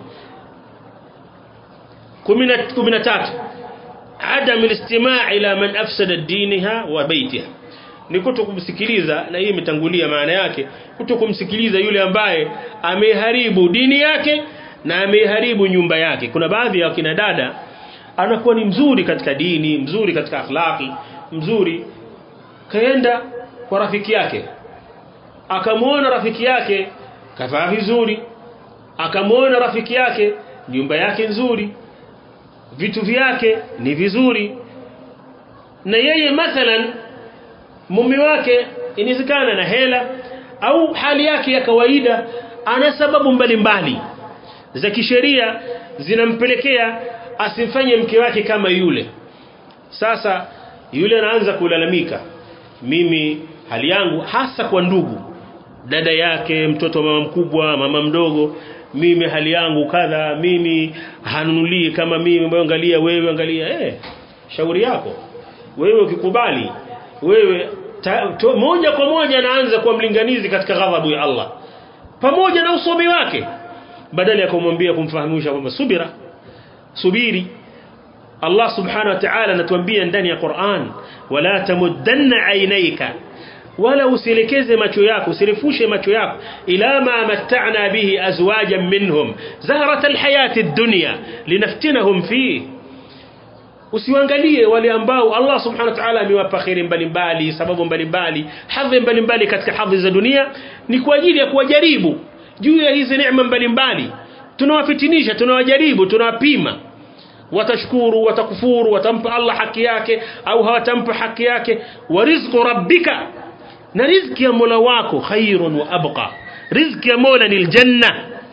13 adam alistimaa ila man afsada diniha wa baitiha ni kuto kumsikiliza na hii imetangulia maana yake kuto kumsikiliza yule ambaye ameharibu dini yake na ameharibu nyumba yake kuna baadhi ya kina dada anakuwa ni mzuri katika dini mzuri katika akhlaqi mzuri kaenda kwa rafiki yake akamwona rafiki yake kavaa vizuri akamwona rafiki yake nyumba yake nzuri vitu vyake ni vizuri na yeye mathalan mume wake inawezekana na hela au hali yake ya kawaida ana sababu mbalimbali za kisheria zinampelekea asimfanye mke wake kama yule sasa yule anaanza kulalamika mimi hali yangu hasa kwa ndugu dada yake mtoto mama mkubwa mama mdogo mimi hali yangu kadha mimi hanunulii kama mimi angalia wewe angalia eh shauri yako wewe ukikubali wewe ta, to, moja kwa moja anaanza kuwa mlinganizi katika ghadhabu ya Allah pamoja na usomi wake badala ya kumwambia kumfahamisha kwamba subira subiri Allah subhanahu wa ta'ala anatuambia ndani ya Qur'an wala tamuddanna aynayka wala usielekeze macho yako usirefushe macho yako ila ma matta'na bihi azwajan minhum zahrat alhayati ad-dunya linaftinahum fihi usiangalie wale ambao Allah subhanahu wa ta'ala amewapa khairi mbalimbali sababu mbalimbali hadhi mbalimbali katika hadhi za dunia ni kwa ajili ya kuwajaribu juu ya hizi neema mbalimbali tunawafitinisha tunawajaribu tunawapima watashukuru watakufuru watampa Allah haki yake au hawatampa haki yake wa rizqu rabbika na riziki ya Mola wako khairun wa abqa riziki ya Mola ni aljanna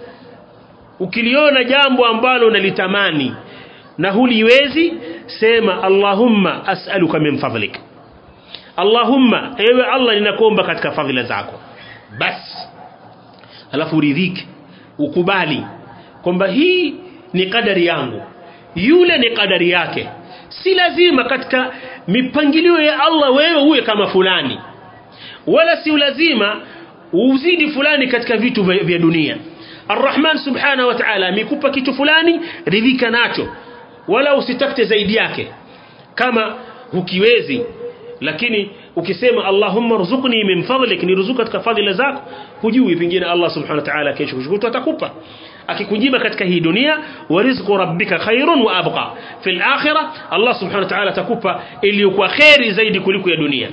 ukiliona jambo ambalo unalitamani na huliwezi sema Allahumma as'aluka min fadlik Allahumma ewe Allah ninakuomba katika fadhila zako bas alafu ridhike ukubali kwamba hii ni kadari yangu yule ni kadari yake si lazima katika mipangilio ya Allah wewe uwe kama fulani wala si lazima uzidi fulani katika vitu vya dunia Ar-Rahman subhanahu wa ta'ala amekupa kitu fulani ridhika nacho wala usitafute zaidi yake kama hukiwezi lakini ukisema Allahumma rzuqni min fadlik niruzuka katika fadhila zako hujui pengine Allah subhanahu wa ta'ala kesho kushukuru atakupa akikujiba katika hii dunia wa rizqu rabbika khairun wa abqa fil akhirah Allah subhanahu wa ta'ala atakupa iliyokuwa khairi zaidi kuliko ya dunia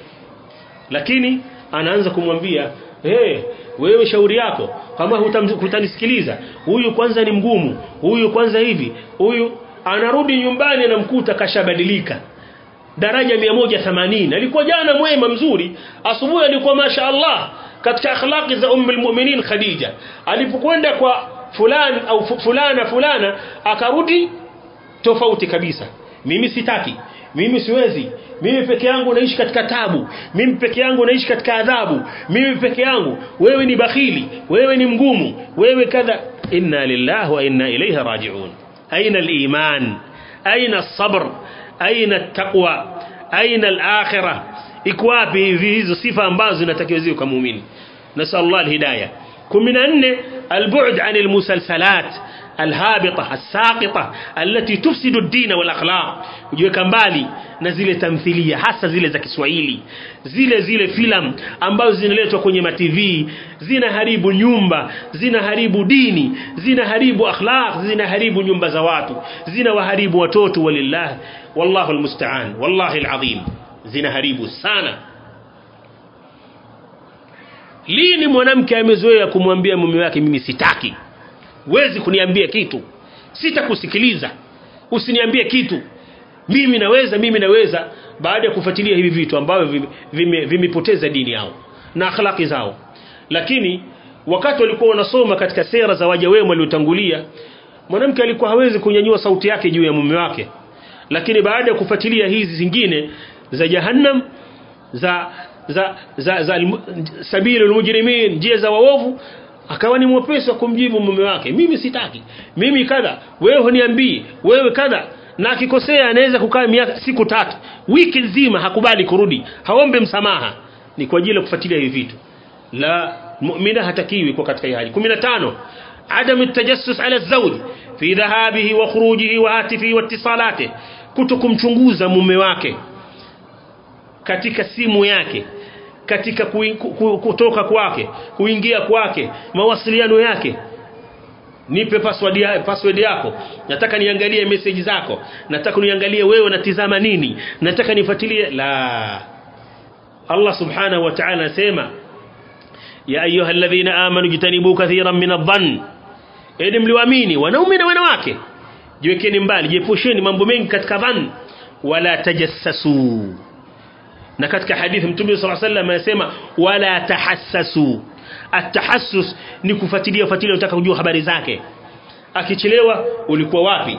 lakini anaanza kumwambia hey, wewe shauri yako kama hutanisikiliza huyu kwanza ni mgumu huyu kwanza hivi huyu anarudi nyumbani anamkuta kashabadilika daraja 180 alikuwa jana mwema mzuri asubuhi alikuwa masha Allah katika akhlaqi za ummul mu'minin Khadija alipokwenda kwa fulani au fulana fulana akarudi tofauti kabisa mimi sitaki mimi siwezi mimi peke yangu naishi katika tabu mimi peke yangu naishi katika adhabu mimi peke yangu wewe ni bakhili wewe ni mgumu wewe kadha inna lillahi wa inna ilayhi raji'un aina al-iman aina as-sabr aina at-taqwa aina al-akhirah iko wapi hivi hizo sifa ambazo zinatakiwa ziwe kwa muumini nasallallahu al-hidayah 14 al-bu'd 'an al-musalsalat الهابطة الساقطة التي تفسد الدين والأخلاق kujiweka mbali na zile tamthilia hasa zile za Kiswahili zile zile filamu ambazo zinaletwa kwenye ma TV zinaharibu nyumba zinaharibu dini zinaharibu akhlaq zinaharibu nyumba za watu zinawaharibu watoto walillah wallahu almusta'an wallahi alazim zinaharibu sana lini mwanamke amezoea kumwambia mume wake mimi sitaki huwezi kuniambia kitu sitakusikiliza usiniambie kitu mimi naweza mimi naweza baada ya kufuatilia hivi vitu ambavyo vimepoteza vime dini yao na akhlaqi zao lakini wakati walikuwa wanasoma katika sera za waja wema waliotangulia mwanamke alikuwa hawezi kunyanyua sauti yake juu ya mume wake lakini baada ya kufuatilia hizi zingine za jahannam za za za, za sabilul mujrimin njia za waovu akawa ni mwepesi wa kumjibu mume wake mimi sitaki mimi kadha wewe huniambii wewe kadha na akikosea anaweza kukaa miaka siku tatu wiki nzima hakubali kurudi haombe msamaha ni kwa ajili ya kufuatilia hivi vitu la muumina hatakiwi kwa katika hali 15 عدم التجسس على الزوج في ذهابه وخروجه وهاتفه واتصالاته kutokumchunguza mume wake katika simu yake katika kui, ku, kutoka kwake kuingia kwake mawasiliano yake nipe password ya, password yako nataka niangalie message zako nataka niangalie wewe unatizama nini nataka nifuatilie la Allah subhanahu wa ta'ala anasema ya ayyuhalladhina amanu jitanibu kathiran min adh-dhann ili mliwaamini wanaume na wanawake jiwekeni mbali jiepusheni mambo mengi katika dhann wala tajassasu na katika hadithi mtume صلى الله عليه وسلم anasema wala tahassasu atahassus ni kufuatilia fuatilia unataka kujua habari zake akichelewa ulikuwa wapi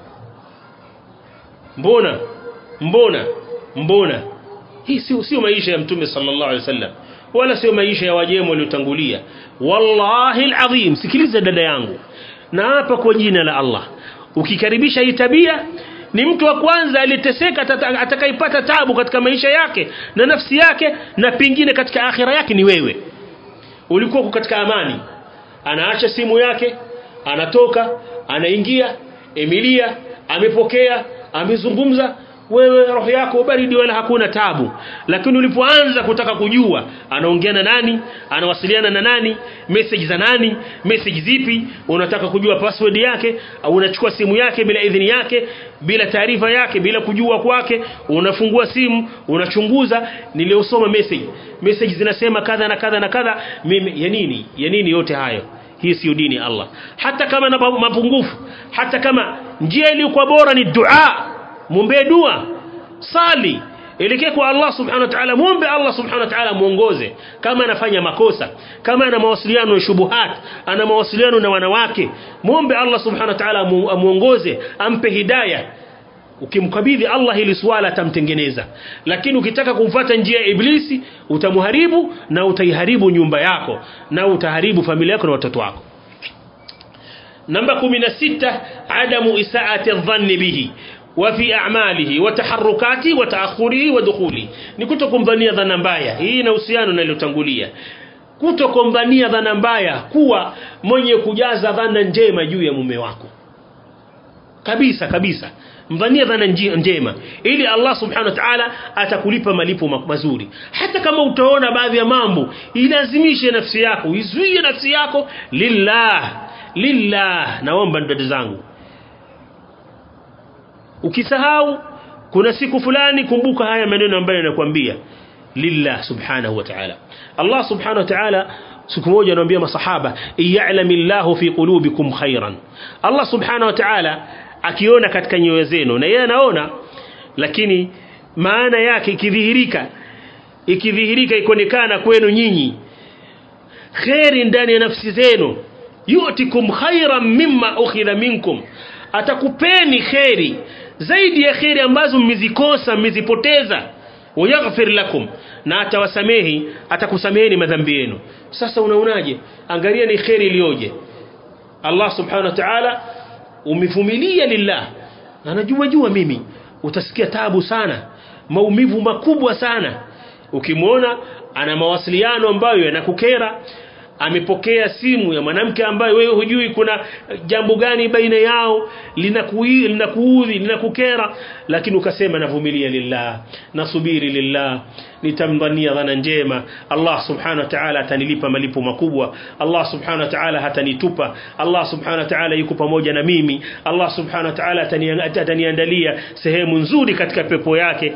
mbona mbona mbona hii sio sio maisha ya mtume sallallahu alaihi wasallam wala sio maisha ya wajemo waliotangulia wallahi alazim sikiliza dada yangu na hapa kwa jina la Allah ukikaribisha hii tabia ni mtu wa kwanza aliyeteseka atakayepata tabu katika maisha yake na nafsi yake na pengine katika akhira yake ni wewe ulikuwa katika amani anaacha simu yake anatoka anaingia Emilia amepokea amezungumza wewe roho yako baridi wala hakuna tabu lakini ulipoanza kutaka kujua anaongea na nani anawasiliana na nani message za nani message zipi unataka kujua password yake au unachukua simu yake bila idhini yake bila taarifa yake bila kujua kwake unafungua simu unachunguza niliosoma message message zinasema kadha na kadha na kadha mimi ya nini ya nini yote hayo hii sio dini Allah hata kama na mapungufu hata kama njia iliyokuwa bora ni dua muombe dua sali elekea kwa Allah subhanahu wa ta'ala muombe Allah subhanahu wa ta'ala muongoze kama anafanya makosa kama ana mawasiliano na shubuhat ana mawasiliano na wanawake muombe Allah subhanahu wa ta'ala muongoze ampe hidayah ukimkabidhi Allah hili swala atamtengeneza lakini ukitaka kumfuata njia ya iblisi utamharibu na utaiharibu nyumba yako na utaharibu familia yako na watoto wako namba 16 adamu isaati dhanni bihi وفي أعماله وتحركاته وتأخره ودخوله ni kutokumdhania dhana mbaya hii ina uhusiano na iliyotangulia kutokumdhania dhana mbaya kuwa mwenye kujaza dhana njema juu ya mume wako kabisa kabisa mdhania dhana njema ili Allah subhanahu wa ta'ala atakulipa malipo mazuri hata kama utaona baadhi ya mambo ilazimishe nafsi yako izuie nafsi yako lillah lillah naomba dada zangu ukisahau kuna siku fulani kumbuka haya maneno ambayo nakwambia lillah subhanahu wa ta'ala Allah subhanahu wa ta'ala siku moja anawaambia masahaba ya'lamillahu fi qulubikum khairan Allah subhanahu wa ta'ala akiona katika nyoyo zenu na yeye anaona lakini maana yake ikidhihirika ikidhihirika ikuonekana kwenu nyinyi khairi ndani ya nafsi zenu yutikum khairan mimma ukhidha minkum atakupeni khairi zaidi ya kheri ambazo mmezikosa mmezipoteza wayaghfir lakum na atawasamehi atakusameheni madhambi yenu sasa unaonaje angalia ni kheri iliyoje Allah subhanahu wa ta'ala umevumilia lillah anajua jua mimi utasikia tabu sana maumivu makubwa sana ukimwona ana mawasiliano ambayo yanakukera amepokea simu ya mwanamke ambaye wewe hujui kuna jambo gani baina yao linakuudhi linakuudhi linakukera lakini ukasema navumilia lillah nasubiri lillah nitamdhania dhana njema Allah subhanahu wa ta'ala atanilipa malipo makubwa Allah subhanahu wa ta'ala hatanitupa Allah subhanahu wa ta'ala yuko pamoja na mimi Allah subhanahu wa ta'ala ataniandalia sehemu nzuri katika pepo yake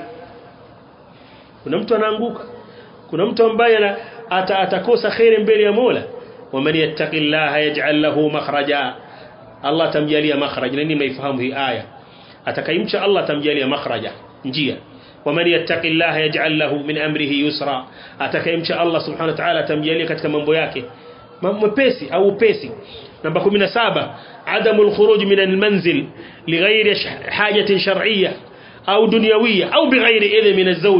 kuna mtu anaanguka kuna mtu ambaye ata, atakosa khairi mbele ya Mola waman yattaqillaha yaj'al lahu makhraja Allah tamjalia makhraj nani maifahamu hii aya atakayemcha Allah tamjalia makhraja njia waman yattaqillaha yaj'al lahu min amrihi yusra atakayemcha Allah subhanahu wa ta'ala tamjalia katika mambo yake mwepesi au upesi namba 17 adamu alkhuruj min almanzil lighairi hajatin shar'iyyah au dunyawiyya au bighairi idhn min azwaj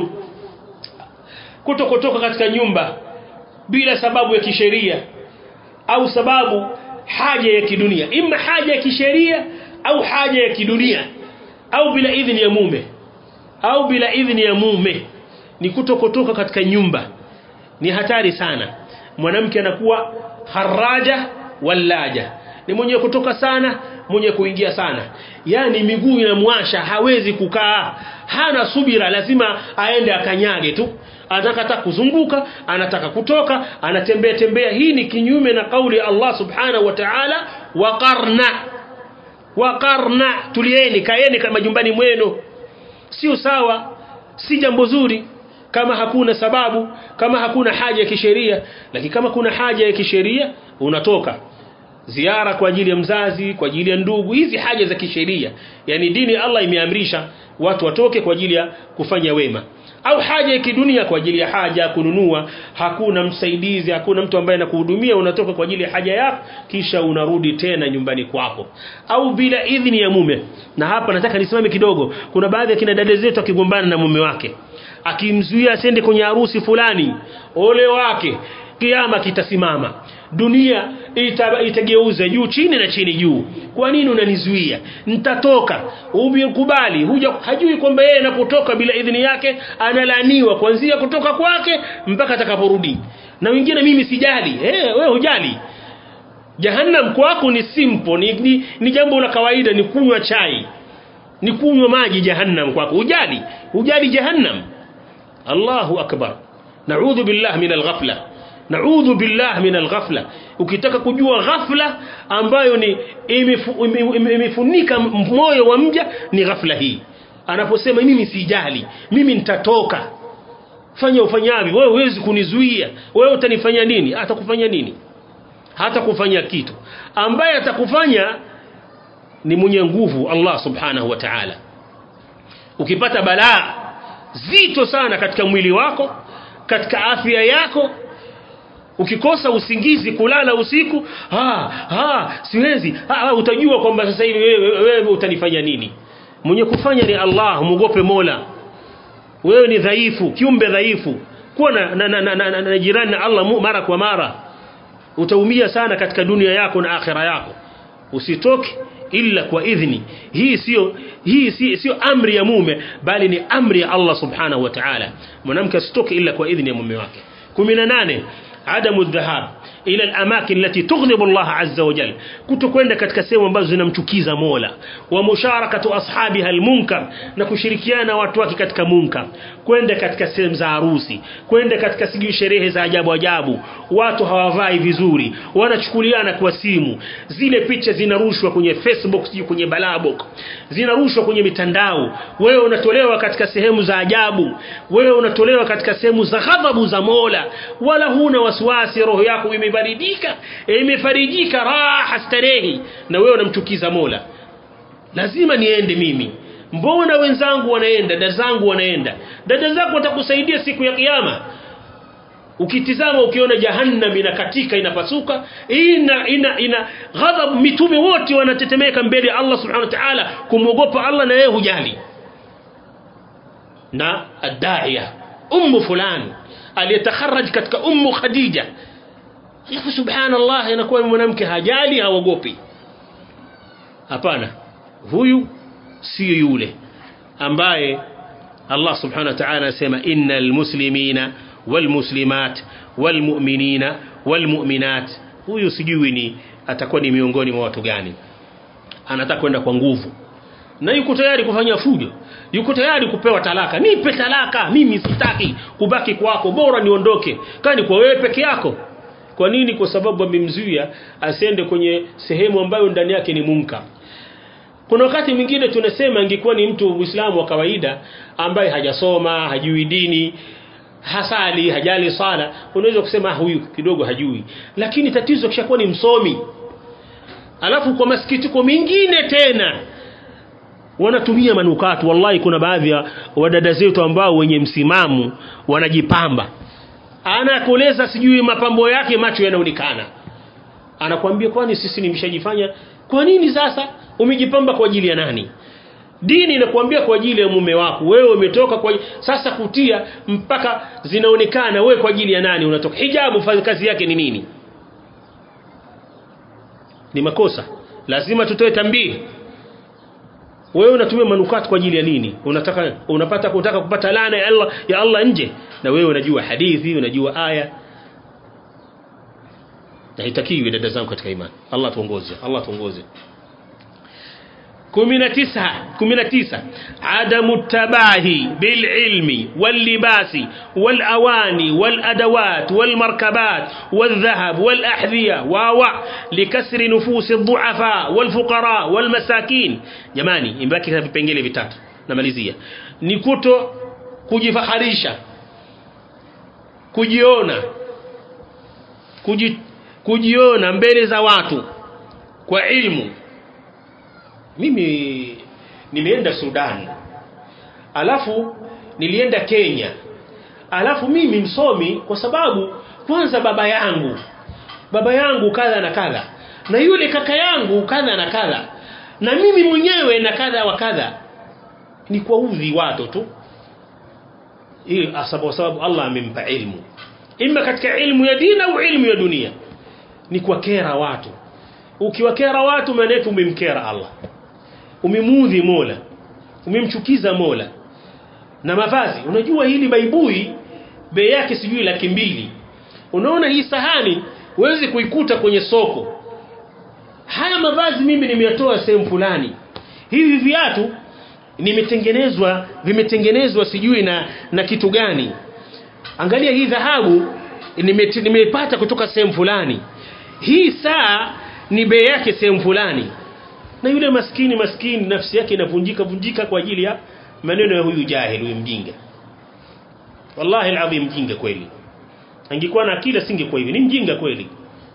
kutokotoka katika nyumba bila sababu ya kisheria au sababu haja ya kidunia imma haja ya kisheria au haja ya kidunia au bila idhini ya mume au bila idhini ya mume ni kutokotoka katika nyumba ni hatari sana mwanamke anakuwa haraja walaja ni mwenye kutoka sana mwenye kuingia sana yani miguu inamwasha hawezi kukaa hana subira lazima aende akanyage tu anataka kuzunguka anataka kutoka anatembea tembea hii ni kinyume na kauli ya Allah subhanahu wa ta'ala waqarna waqarna tulieni kaeni kama jumbani mwenu sio sawa si jambo zuri kama hakuna sababu kama hakuna haja ya kisheria lakini kama kuna haja ya kisheria unatoka ziara kwa ajili ya mzazi kwa ajili ya ndugu hizi haja za kisheria yani dini Allah imeamrisha watu watoke kwa ajili ya kufanya wema au haja ya kidunia kwa ajili ya haja ya kununua hakuna msaidizi hakuna mtu ambaye anakuhudumia unatoka kwa ajili ya haja yako kisha unarudi tena nyumbani kwako au bila idhini ya mume na hapa nataka nisimame kidogo kuna baadhi ya kina dada zetu akigombana na mume wake akimzuia asende kwenye harusi fulani ole wake kiama kitasimama dunia ita, itageuza juu chini na chini juu kwa nini unanizuia nitatoka umekubali huja hajui kwamba yeye anapotoka bila idhini yake analaniwa kuanzia kutoka kwake mpaka atakaporudi na wengine mimi sijali eh wewe hujali jahannam kwako ni simple ni, ni, ni jambo la kawaida ni kunywa chai ni kunywa maji jahannam kwako hujali hujali jahannam Allahu akbar na'udhu billah min al-ghafla naudhu billah min alghafla ukitaka kujua ghafla ambayo ni imefunika moyo wa mja ni ghafla hii anaposema mimi sijali mimi nitatoka fanya ufanyavyo wewe huwezi kunizuia wewe utanifanya nini atakufanya nini hata kufanya kitu ambaye atakufanya ni mwenye nguvu Allah subhanahu wa ta'ala ukipata balaa zito sana katika mwili wako katika afya yako ukikosa usingizi kulala usiku ah ah siwezi ah, utajua kwamba sasa hivi wewe, wewe utanifanya nini mwenye kufanya ni Allah muogope Mola wewe ni dhaifu kiumbe dhaifu kuwa na, na, na, na, na, na, na jirani na Allah mara kwa mara utaumia sana katika dunia yako na akhira yako usitoke illa kwa idhni hii sio hii si, sio amri ya mume bali ni amri ya Allah subhanahu wa ta'ala mwanamke asitoke illa kwa idhni ya mume wake 18 عدم الذهاب ila al-amakin allati tughdibu Allah azza wa jalla kutokwenda katika sehemu ambazo zinamchukiza Mola wa musharakatu ashabiha al-munkar na kushirikiana na watu wake katika munkar kwenda katika sehemu za harusi kwenda katika sijui sherehe za ajabu ajabu watu hawavai vizuri wanachukuliana kwa simu zile picha zinarushwa kwenye Facebook sijui kwenye balabok zinarushwa kwenye mitandao wewe unatolewa katika sehemu za ajabu wewe unatolewa katika sehemu za ghadhabu za Mola wala huna wasiwasi roho yako imebaridika imefarijika raha starehi na wewe unamchukiza Mola lazima niende mimi mbona wenzangu wanaenda dada zangu wanaenda dada zako watakusaidia siku ya kiyama ukitizama ukiona jahannam inakatika inapasuka ina ina ina ghadhab mitume wote wanatetemeka mbele ya Allah subhanahu wa ta'ala kumwogopa Allah na yeye hujali na adaiya ummu fulani aliyetakharaj katika ummu khadija alafu subhanallah inakuwa mwanamke hajali haogopi hapana huyu sio yule ambaye Allah subhanahu wa ta'ala anasema innal muslimina walmuslimat walmu'minina walmu'minat huyu sijui ni atakuwa ni miongoni mwa watu gani anataka kwenda kwa nguvu na yuko tayari kufanya fujo yuko tayari kupewa talaka nipe talaka mimi sitaki kubaki kwako bora niondoke kani kwa wewe peke yako kwa nini kwa sababu amemzuia asiende kwenye sehemu ambayo ndani yake ni munka kuna wakati mwingine tunasema ingekuwa ni mtu muislamu wa kawaida ambaye hajasoma hajui dini hasali hajali sala unaweza kusema huyu kidogo hajui lakini tatizo kishakuwa ni msomi alafu kwa masikitiko mengine tena wanatumia manukato wallahi kuna baadhi ya wadada zetu ambao wenye msimamo wanajipamba anakueleza sijui mapambo yake macho yanaonekana anakuambia kwani sisi nimeshajifanya kwa nini sasa umejipamba kwa ajili ya nani dini inakuambia kwa ajili ya mume wako wewe umetoka kwa sasa kutia mpaka zinaonekana wewe kwa ajili ya nani unatoka hijabu fanya kazi yake ni nini ni makosa lazima tutoe tambii wewe unatumia manukato kwa ajili ya nini unataka unapata kutaka kupata laana ya Allah ya Allah nje na wewe unajua hadithi unajua aya na hitakiwi dada zangu katika imani Allah tuongoze Allah tuongoze 19 19 adamu tabahi bil ilmi wal libasi wal awani wal adawat wal markabat wal dhahab wal ahdhiya wa wa likasri nufus ad-du'afa wal fuqara wal masakin jamani imbaki vipengele vitatu namalizia ni kuto kujifaharisha kujiona kuji, kujiona mbele za watu kwa ilmu mimi nimeenda Sudan alafu nilienda Kenya alafu mimi msomi kwa sababu kwanza baba yangu baba yangu kadha na kadha na yule kaka yangu kadha na kadha na mimi mwenyewe na kadha wa kadha ni kwa udhi watu tu ili sababu sababu Allah amempa ilmu imma katika ilmu ya dini au ilmu ya dunia ni kwa kera watu ukiwakera watu maana yake umemkera Allah umemudhi Mola umemchukiza Mola na mavazi unajua hili baibui bei yake sijui laki mbili unaona hii sahani huwezi kuikuta kwenye soko haya mavazi mimi nimeyatoa sehemu fulani hivi viatu nimetengenezwa vimetengenezwa sijui na na kitu gani angalia hii dhahabu nimeipata kutoka sehemu fulani hii saa ni bei yake sehemu fulani na yule maskini maskini nafsi yake inavunjika vunjika kwa ajili ya maneno ya huyu jahil huyu mjinga wallahi alazim mjinga kweli angekuwa na akili asingekuwa hivi ni mjinga kweli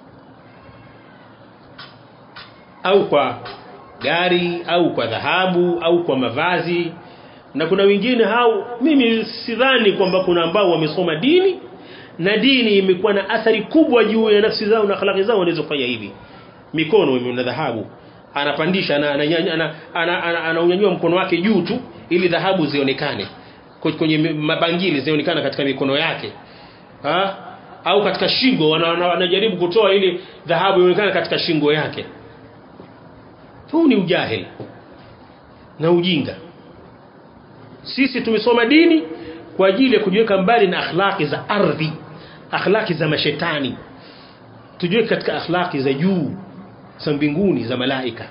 au kwa gari au kwa dhahabu au kwa mavazi na kuna wengine hao mimi sidhani kwamba kuna ambao wamesoma dini na dini imekuwa na athari kubwa juu ya nafsi zao na akhlaqi zao wanaweza kufanya hivi mikono ina dhahabu anapandisha na anaunyanyua mkono wake juu tu ili dhahabu zionekane kwenye mabangili zionekana katika mikono yake ha? au katika shingo wanajaribu kutoa ili dhahabu ionekane katika shingo yake huu ni ujahili na ujinga sisi tumesoma dini kwa ajili ya kujiweka mbali na akhlaki za ardhi akhlaki za mashetani tujiweke katika akhlaki za juu za mbinguni za malaika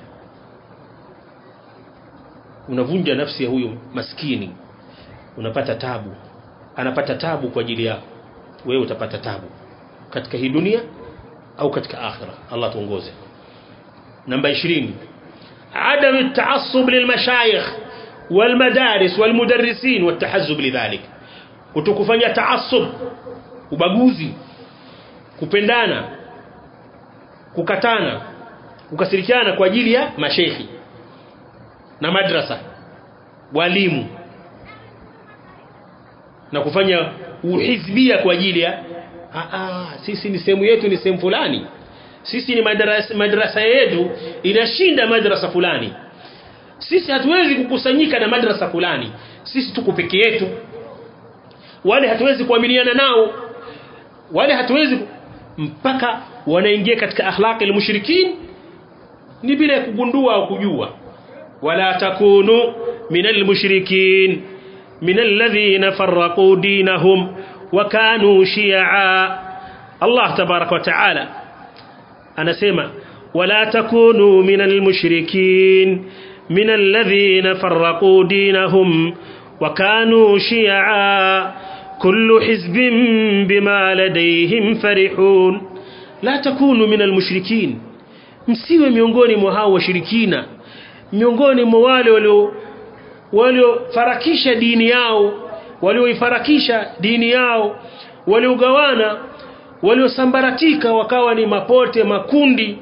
unavunja nafsi ya huyo maskini unapata tabu anapata tabu kwa ajili yako wewe utapata tabu katika hii dunia au katika akhira Allah tuongoze namba 20 عدم التعصب للمشايخ والمدارس والمدرسين والتحزب لذلك kutokufanya taassub ubaguzi kupendana kukatana kukasirikiana kwa ajili ya mashekhi na madrasa walimu na kufanya uhizbia kwa ajili ya ah, ah, sisi ni sehemu yetu ni sehemu fulani sisi ni madrasa, madrasa yetu inashinda madrasa fulani sisi hatuwezi kukusanyika na madrasa fulani sisi tuko peke yetu wale hatuwezi kuamiliana nao wale hatuwezi mpaka wanaingia katika akhlaqi almushrikin ni bila kugundua au kujua wala takunu minal mushrikin minal ladhina farraqu dinahum wa kanu shi'a Allah tabarak wa taala anasema wala takunu minal mushrikin minal ladhina farraqu dinahum wa kanu shi'a كل حزب بما لديهم فرحون لا تكونوا من المشركين msiwe miongoni mwa hao washirikina miongoni mwa wale walio waliofarakisha dini yao walioifarakisha dini yao waliogawana waliosambaratika wakawa ni mapote makundi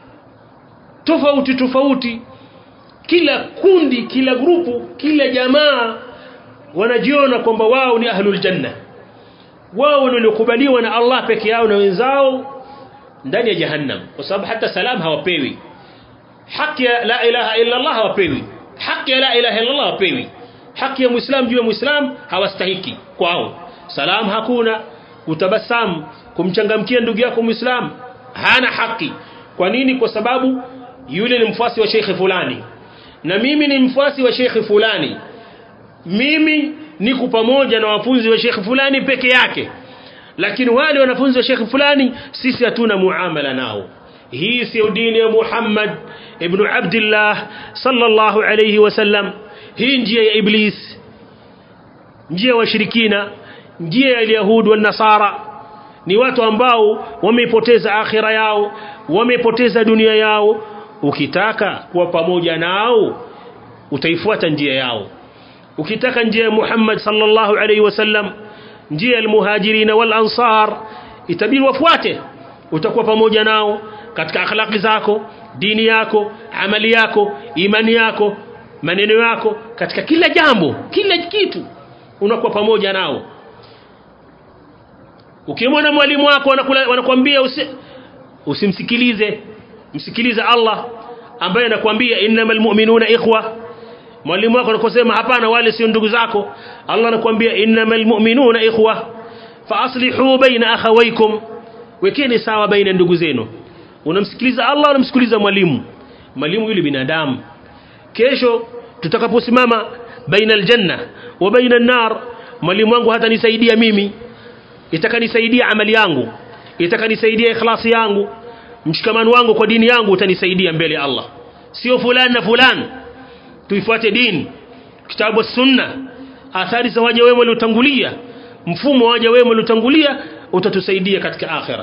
tofauti tofauti kila kundi kila grupu kila jamaa wanajiona kwamba wao ni ahlul janna wao waliokubaliwa na Allah peke yao na wenzao ndani ya jahannam kwa sababu hata salam hawapewi haki ya la ilaha illa Allah hawapewi haki ya la ilaha illa Allah hawapewi haki ya muislam juu ya muislam hawastahiki kwao salam hakuna utabasamu kumchangamkia ndugu yako muislam hana haki kwa nini kwa sababu yule ni mfuasi wa sheikh fulani na mimi ni mfuasi wa sheikh fulani mimi niko pamoja na wafunzi wa Sheikh fulani peke yake lakini wale wanafunzi wa Sheikh fulani sisi hatuna muamala nao hii sio dini ya Muhammad ibn Abdullah sallallahu alayhi wasallam hii njia ya iblis njia ya washirikina njia ya Yahudi na Nasara ni watu ambao wamepoteza akhira yao wamepoteza dunia yao ukitaka kuwa pamoja nao utaifuata njia yao ukitaka njia ya Muhammad sallallahu alaihi wasallam njia ya almuhajirin wal ansar itabidi wafuate utakuwa pamoja nao katika akhlaqi zako dini yako amali yako imani yako maneno yako katika kila jambo kila kitu unakuwa pamoja nao ukimwona mwalimu wako wanakuambia usi, usimsikilize msikilize Allah ambaye anakuambia innamal mu'minuna ikhwa mwalimu wako anakosema hapana wale sio ndugu zako Allah anakuambia innamal mu'minuna ikhwa fa aslihu baina akhawaykum wekeni sawa baina ndugu zenu unamsikiliza Allah unamsikiliza mwalimu mwalimu yule binadamu kesho tutakaposimama baina aljanna wa baina an-nar mwalimu wangu hata nisaidia mimi itakanisaidia amali yangu itakanisaidia ikhlasi yangu mshikamano wangu kwa dini yangu utanisaidia mbele ya Allah sio fulani na fulani tuifuate dini kitabu sunna athari za waja wema waliotangulia mfumo wa waja wema waliotangulia utatusaidia katika akhira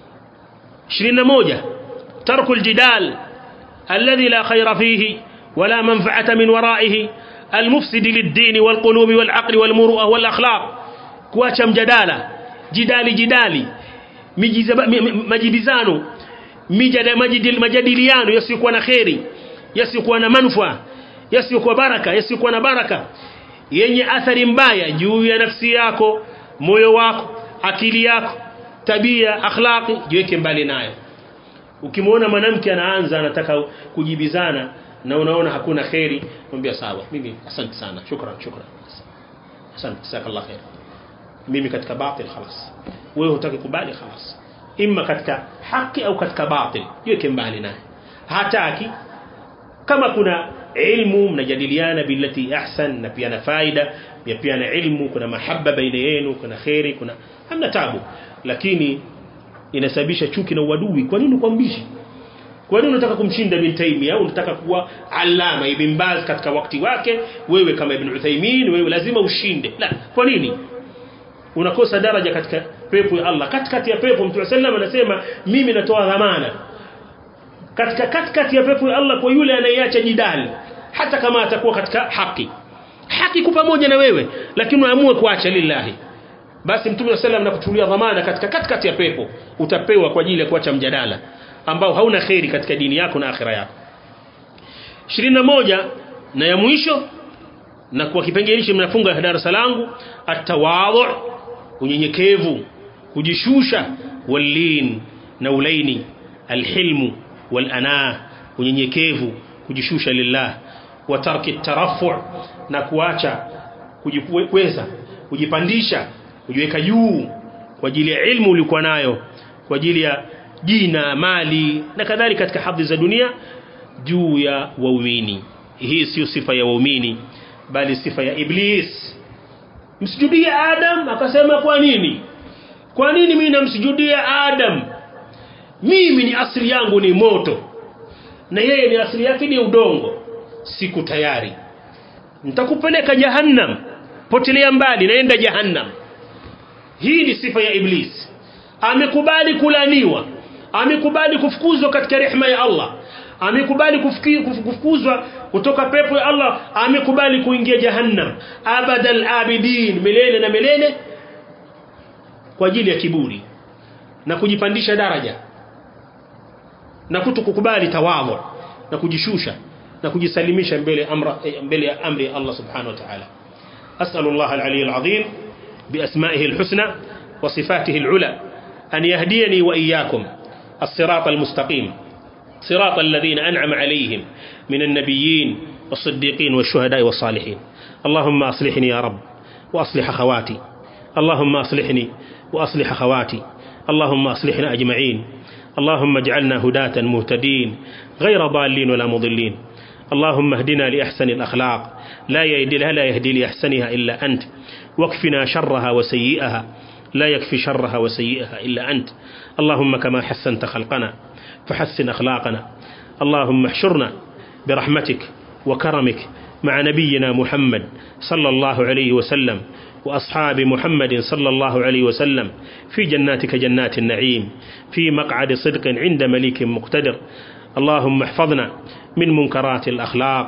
21 tarku aljidal alladhi la khayra fihi wala manfa'ata min wara'ihi المفسد للدين والقلوب والعقل والمروءه والاخلاق kuacha mjadala jidali jidali majibizano majadiliano yasiyokuwa na kheri yasiyokuwa na manufaa yasiyokuwa baraka yasiyokuwa na baraka yenye athari mbaya juu ya nafsi yako moyo wako akili yako tabia akhlaqi jiweke mbali nayo ukimwona mwanamke anaanza anataka kujibizana na unaona hakuna kheri mwambia sawa mimi asante sana shukran shukran asante jazakallah khair mimi katika batil خلاص wewe hutaki kubali خلاص imma katika haki au katika batil jiweke mbali naye hataki kama kuna ilmu mnajadiliana billati ahsan na pia na faida pia pia na ilmu kuna mahaba baina yenu kuna khairi kuna hamna tabu lakini inasababisha chuki na uadui kwa nini ukwambishi kwa nini unataka kumshinda bin Taymiyyah au unataka kuwa alama ibn Baz katika wakati wake wewe kama ibn Uthaymeen wewe lazima ushinde la kwa nini unakosa daraja katika pepo ya Allah katikati ya pepo Mtume sallam anasema mimi natoa dhamana katika katikati ya pepo ya Allah kwa yule anayeacha jidali hata kama atakuwa katika haki haki kwa pamoja na wewe lakini unaamua kuacha lillahi basi Mtume sallam anakuchukulia dhamana katika katikati ya pepo utapewa kwa ajili ya kuacha mjadala ambao hauna khairi katika dini yako na akhira yako 21 na ya mwisho na kwa kipengele hichi mnafunga darasa langu atawadhu unyenyekevu kujishusha walin na ulaini alhilmu walana unyenyekevu kujishusha lillah wa tarki tarafu na kuacha kujikweza kujipandisha kujiweka juu kwa ajili ya ilmu ulikuwa nayo kwa ajili ya jina mali na kadhalika katika hadhi za dunia juu ya waumini hii sio sifa ya waumini bali sifa ya iblis msujudie adam akasema kwa nini kwa nini mimi namsujudia adam mimi ni asili yangu ni moto na yeye ni asili yake ni udongo siku tayari nitakupeleka jahannam potelea mbali naenda jahannam hii ni sifa ya iblis amekubali kulaniwa amekubali kufukuzwa katika rehema ya Allah amekubali kufukuzwa kutoka pepo ya Allah amekubali kuingia jahannam abadal abidin milele na milele kwa ajili ya kiburi na kujipandisha daraja na kutokukubali tawadhu na kujishusha na kujisalimisha mbele amra mbele ya amri ya Allah subhanahu wa ta'ala as'alu Allah al-ali al-azim بأسمائه الحسنى وصفاته العلى أن يهديني وإياكم الصراط المستقيم صراط الذين أنعم عليهم من النبيين والصديقين والشهداء والصالحين اللهم أصلحني يا رب وأصلح خواتي اللهم أصلحني وأصلح خواتي اللهم أصلحنا أجمعين اللهم اجعلنا هداة مهتدين غير ضالين ولا مضلين اللهم اهدنا لأحسن الأخلاق لا يهدي لا يهدي لأحسنها إلا أنت واكفنا شرها وسيئها لا يكفي شرها وسيئها إلا أنت اللهم كما حسنت خلقنا فحسن أخلاقنا اللهم احشرنا برحمتك وكرمك مع نبينا محمد صلى الله عليه وسلم وأصحاب محمد صلى الله عليه وسلم في جناتك جنات النعيم في مقعد صدق عند مليك مقتدر اللهم احفظنا من منكرات الأخلاق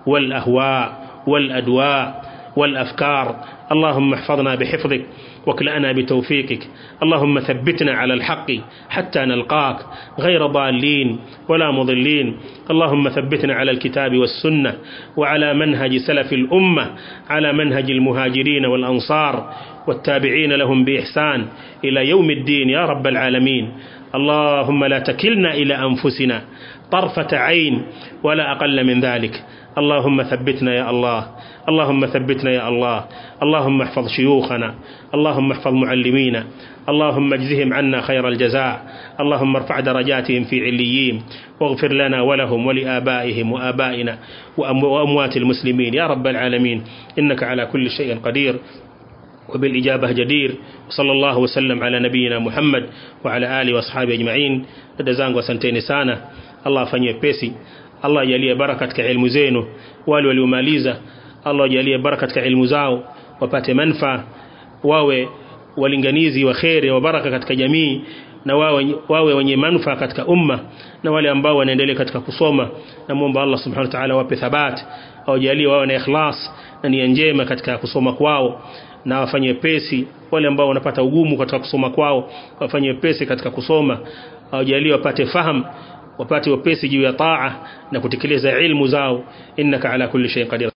والأهواء والأدواء والأفكار اللهم احفظنا بحفظك واكلأنا بتوفيقك اللهم ثبتنا على الحق حتى نلقاك غير ضالين ولا مضلين اللهم ثبتنا على الكتاب والسنة وعلى منهج سلف الأمة على منهج المهاجرين والأنصار والتابعين لهم بإحسان إلى يوم الدين يا رب العالمين اللهم لا تكلنا إلى أنفسنا طرفة عين ولا أقل من ذلك اللهم ثبتنا يا الله اللهم ثبتنا يا الله اللهم احفظ شيوخنا اللهم احفظ معلمينا اللهم اجزهم عنا خير الجزاء اللهم ارفع درجاتهم في عليين واغفر لنا ولهم ولآبائهم وآبائنا وأموات المسلمين يا رب العالمين إنك على كل شيء قدير وبالإجابة جدير وصلى الله وسلم على نبينا محمد وعلى آله وأصحابه أجمعين دزانgu asanteni sana Allah afanyie pesi Allah ajalie baraka katika elimu zenu wale waliomaliza Allah ajalie baraka katika elimu zao wapate manfaa wawe walinganizi wa khairi wa baraka katika jamii na wawe, wawe wenye manufaa katika umma na wale ambao wanaendelea katika kusoma na muomba Allah subhanahu wa ta'ala wape thabat awajalie wawe na ikhlas na nia njema katika kusoma kwao na wafanye pesi wale ambao wanapata ugumu katika kusoma kwao wafanye pesi katika kusoma awajalie wapate fahamu wapate wepesi juu ya taa na kutekeleza ilmu zao innaka ala kulli shay'in qadir